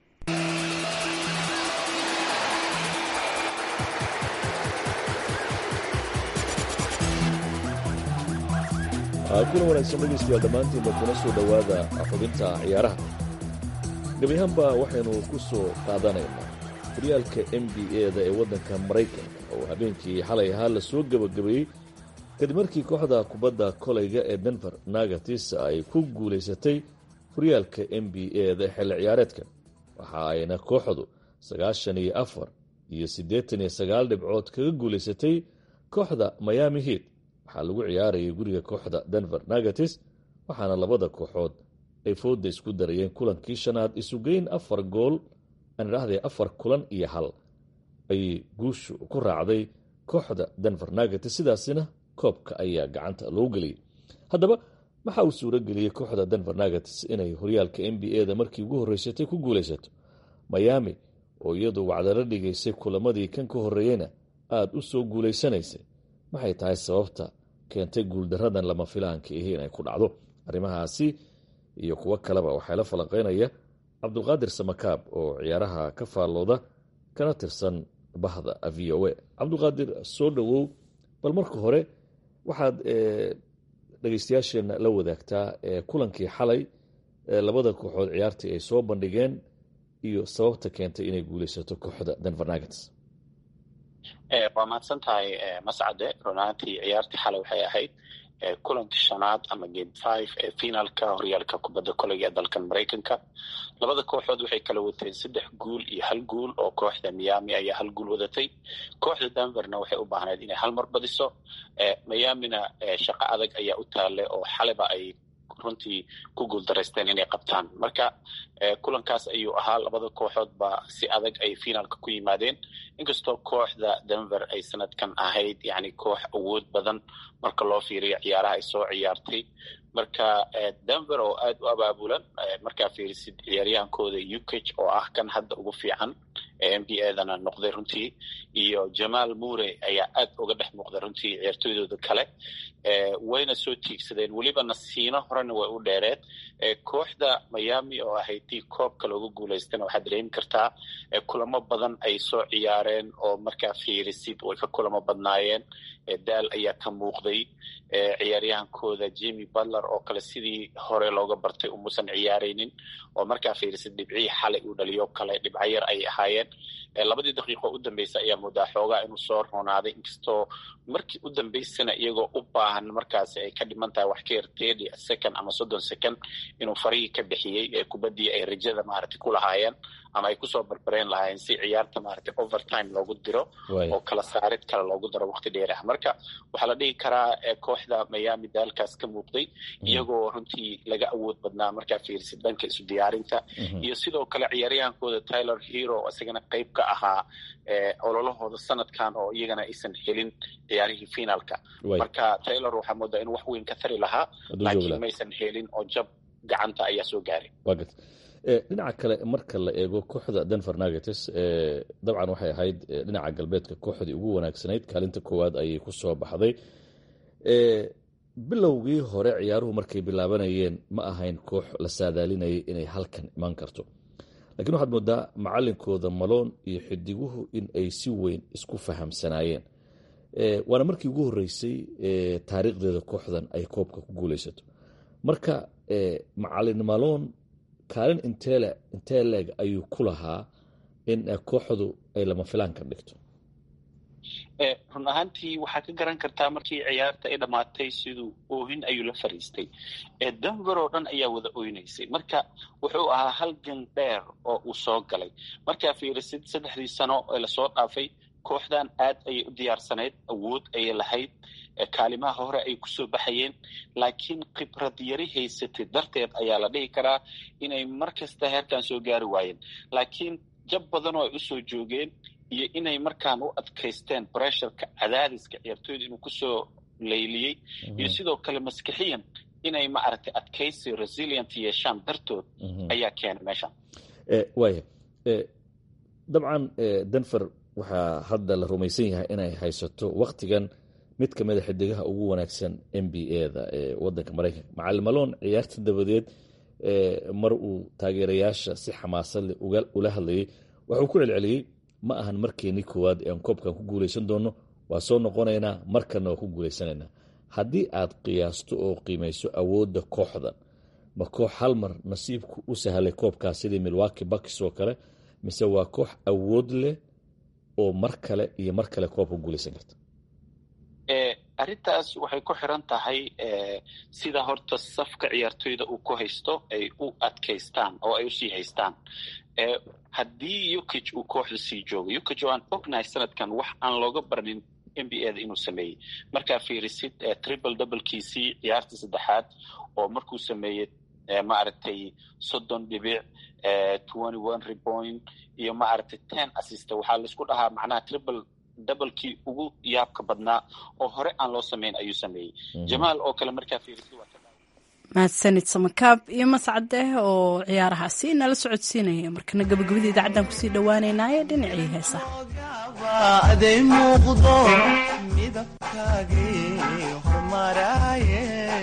kuna wanaagsan dhegaystayaal dhammaantiinba kuna soo dhowaada xubinta ciyaaraha gebi ahaanba waxaynu ku soo qaadanaynaa horyaalka n b a-da ee waddanka maraykanka oo habeenkii xalay ahaa la soo gebagabeeyey kadib markii kooxda kubadda kolayga ee denver nagatis ay ku guulaysatay horyaalka n b a-da xilli ciyaareedkan waxa ayna kooxdu sagaashan iyo afar iyo siddeetan iyo sagaal dhibcood kaga guulaysatay kooxda miami heat waxaa lagu ciyaarayay guriga kooxda denver nagatis waxaana labada kooxood ay fooda isku darayeen kulankii shanaad isugeyn afar gool aan idhaahdee afar kulan iyo hal ayay guushu ku raacday kooxda denver nagatis sidaasina koobka ayaa gacanta loo geliyey haddaba waxa uu suuro geliyey kooxda denver nagatis inay horyaalka n b a-da markii ugu horreysatay ku guulaysato miami oo iyadu wacdalo dhigaysay kulamadii kan ka horreeyeyna aada u soo guulaysanaysay maxay tahay sababta keentay guuldaradan lama filaanka ihi inay ku dhacdo arrimahaasi iyo kuwo kaleba waxaa la falanqeynaya cabdulqaadir samakaab oo ciyaaraha ka faallooda kana tirsan bahda v o a cabdulqaadir soo dhowow bal marka hore waxaad dhegeystayaasheenna la wadaagtaa kulankii xalay labada kooxood ciyaartii ay soo bandhigeen iyo sababta keentay inay guulaysato kooxda denver nagats waa mahadsan tahay mascade runaantii ciyaartii xalay waxay ahayd kulankii shanaad ama game five ee finaalka horyaalka kubadda koleyga ee dalkan maraykanka labada kooxood waxay kala wateen saddex guul iyo hal guul oo kooxda miami ayaa hal guul wadatay kooxda denverna waxay u baahneyd inay hal mar badiso miamina shaqo adag ayaa u taale oo xaleba ay runtii ku guuldaraysteen inay qabtaan marka kulankaas ayuu ahaa labada kooxood ba si adag ay finaalka ku yimaadeen inkastoo kooxda denver ay sanadkan ahayd yani koox awood badan marka loo fiiriyo ciyaaraha ay soo ciyaartay marka denver oo aada u abaabulan markaa fiirisid ciyaaryahankooda ukage oo ah kan hadda ugu fiican ee n b a-dana noqday runtii iyo jamaal mure ayaa aad uga dhex muuqday runtii ciyaartooydooda kale wayna soo tiigsadeen weliba nasiino horena way u dheereed kooxda miami oo ahayd tii koobka looga guulaystana waxaad dareemi kartaa kulamo badan ay soo ciyaareen oo markaa fiirisid way ka kulamo badnaayeen daal ayaa ka muuqday ciyaaryahankooda jimi butler oo kale sidii hore looga bartay umuusan ciyaaraynin oo markaa fiirisid dhibcihii xalay uu dhaliyo kale dhibco yar ayay ahaayeen labadii daqiiqo u dambeysa ayaa moodaa xoogaa inuu soo roonaaday inkastoo markii u dambeysana iyagoo u baahan markaasi ay ka dhiman tahay wax ka yar thirty second ama soddon second inuu farihii ka bixiyey kubaddii ay rajada maaragtay ku lahaayeen ama ay kusoo barbareen lahaayeen si ciyaarta maaragtay overtime loogu diro oo kala saarid kale loogu daro waqti dheer ah marka waxaa la dhihi karaa kooxda miami daalkaas ka muuqday iyagoo runtii laga awood badnaa markaa fiirisid dhanka isu diyaarinta iyo sidoo kale ciyaaryahankooda tyler hero isagana qayb ka ahaa ololahooda sanadkan oo iyagana aysan helin ciyaarihii finaalka marka taylor waxaa moodaa inuu wax weyn ka tari lahaa laakiin maysan helin oo jab gacanta ayaa soo gaaray dhinaca kale marka la eego kooxda denver nuggets dabcan waxay ahayd dhinaca galbeedka kooxdii ugu wanaagsanayd kaalinta koowaad ayay ku soo baxday bilowgii hore ciyaaruhu markay bilaabanayeen ma ahayn koox la saadaalinayay inay halkan iman karto lakiin waxaad moodaa macalinkooda maloon iyo xidiguhu in ay si weyn isku fahamsanaayeen waana markii ugu horeysay taariikhdeeda kooxdan ay koobka ku guuleysato marka macalin maloon kaalin intee leeg ayuu ku lahaa in kooxdu ay lama filaan ka dhigto run ahaantii waxaa ka garan kartaa markii ciyaarta ay dhammaatay siduu oohin ayuu la fariistay denver oo dhan ayaa wada oynaysay marka wuxuu ahaa halgan dheer oo uu soo galay markaa fiirisid saddexdii sano ee lasoo dhaafay kooxdan aad ayay u diyaarsanayd awood ayay lahayd kaalimaha hore ay kusoo baxayeen laakiin khibrad yari haysatay darteed ayaa la dhihi karaa inay mar kasta heerkan soo gaari waayeen laakiin jab badan oo ay usoo joogeen iyo inay markaan u adkaysteen bressurka cadaadiska ciyaartooyda inuu kusoo layliyey iyo sidoo kale maskixiyan inay maaragtay adkaysi resilient yeeshaan dartood ayaa keenay meeshan waaya dabcan denver waxaa hadda la rumaysan yahay inay haysato waktigan mid ka mid a xidigaha ugu wanaagsan n b a da ee wadanka maraykanka macalin maloon ciyaarta dabadeed mar uu taageerayaasha si xamaasad leh ula hadlayay waxuu ku celceliyey ma ahan markeenii koowaad ee aan koobkan ku guuleysan doono waa soo noqonaynaa markanna waa ku guuleysanaynaa haddii aad qiyaasto oo qiimayso awoodda kooxdan ma koox hal mar nasiibku u sahlay koobkaas sidii milwaki bakis oo kale mise waa koox awood leh oo mar kale iyo mar kale koobka guuleysan karta arrintaas waxay ku xiran tahay sida horta safka ciyaartooyda uu ku haysto ay u adkaystaan oo ay usii haystaan haddii ukig uu kooxda sii joogo ukig oo aan ognahay sanadkan wax aan looga barnin n b a da inuu sameeyey markaa fiirisid triple doublekiisii ciyaarta saddexaad oo markuu sameeyey maaragtay soddon dhibic twenty one repoint iyo maaragtay ten assist waxaa laisku dhahaa macnaha triple doublekii ugu yaabka badnaa oo hore aan loo samayn ayuu sameeyey jamaal oo kale markaa fiirisid waa mahadsanid samakaab iyo mascade oo ciyaarahaasi nala socodsiinaya markana gabagabadii idaacaddan kusii dhowaaneynaaye dhinacii heesaha aday muuqdo midabkaagii hormaraaye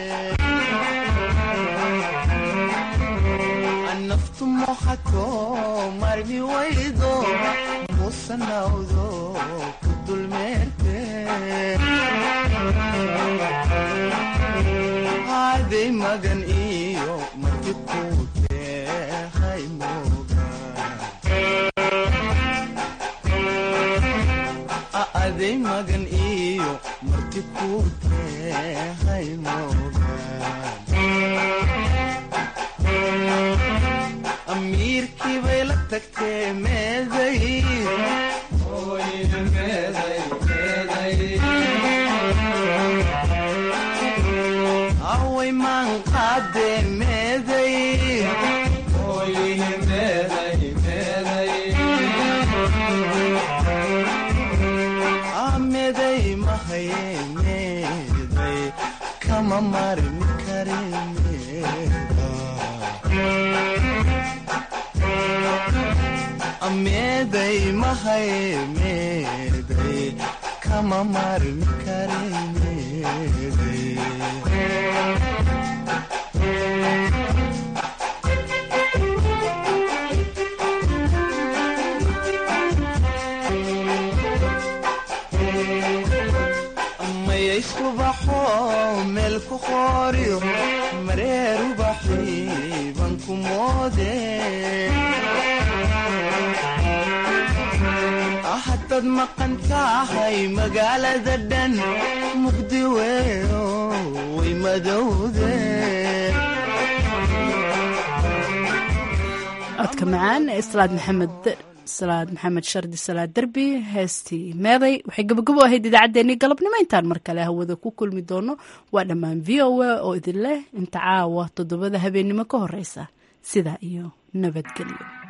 naftu moxato marmi waydo musanawdo ku dulmeerte aday magan iyo marti kuutehay aday magan iyo marti kuutehay amiirkii bay la tagtee meeday away maan qaadee meeday meeday mahaye meeday kama marmi kare meeday mahaye meeday kama marmi kare meeday mayayskubaxo meel ku qooriyo mareer ubaxiiban ku moode haddaad maqan tahay magaalada dhan mugdi weyo way madowde codka macaan ee salaad maxamed salaad maxamed shardi salaad derbi heestii meeday waxay gabagabo ahayd idaacaddeenii galabnimo intaan mar kale hawada ku kulmi doono waa dhammaan v o a oo idin leh inta caawa toddobada habeennimo ka horeysa sidaa iyo nabadgelyo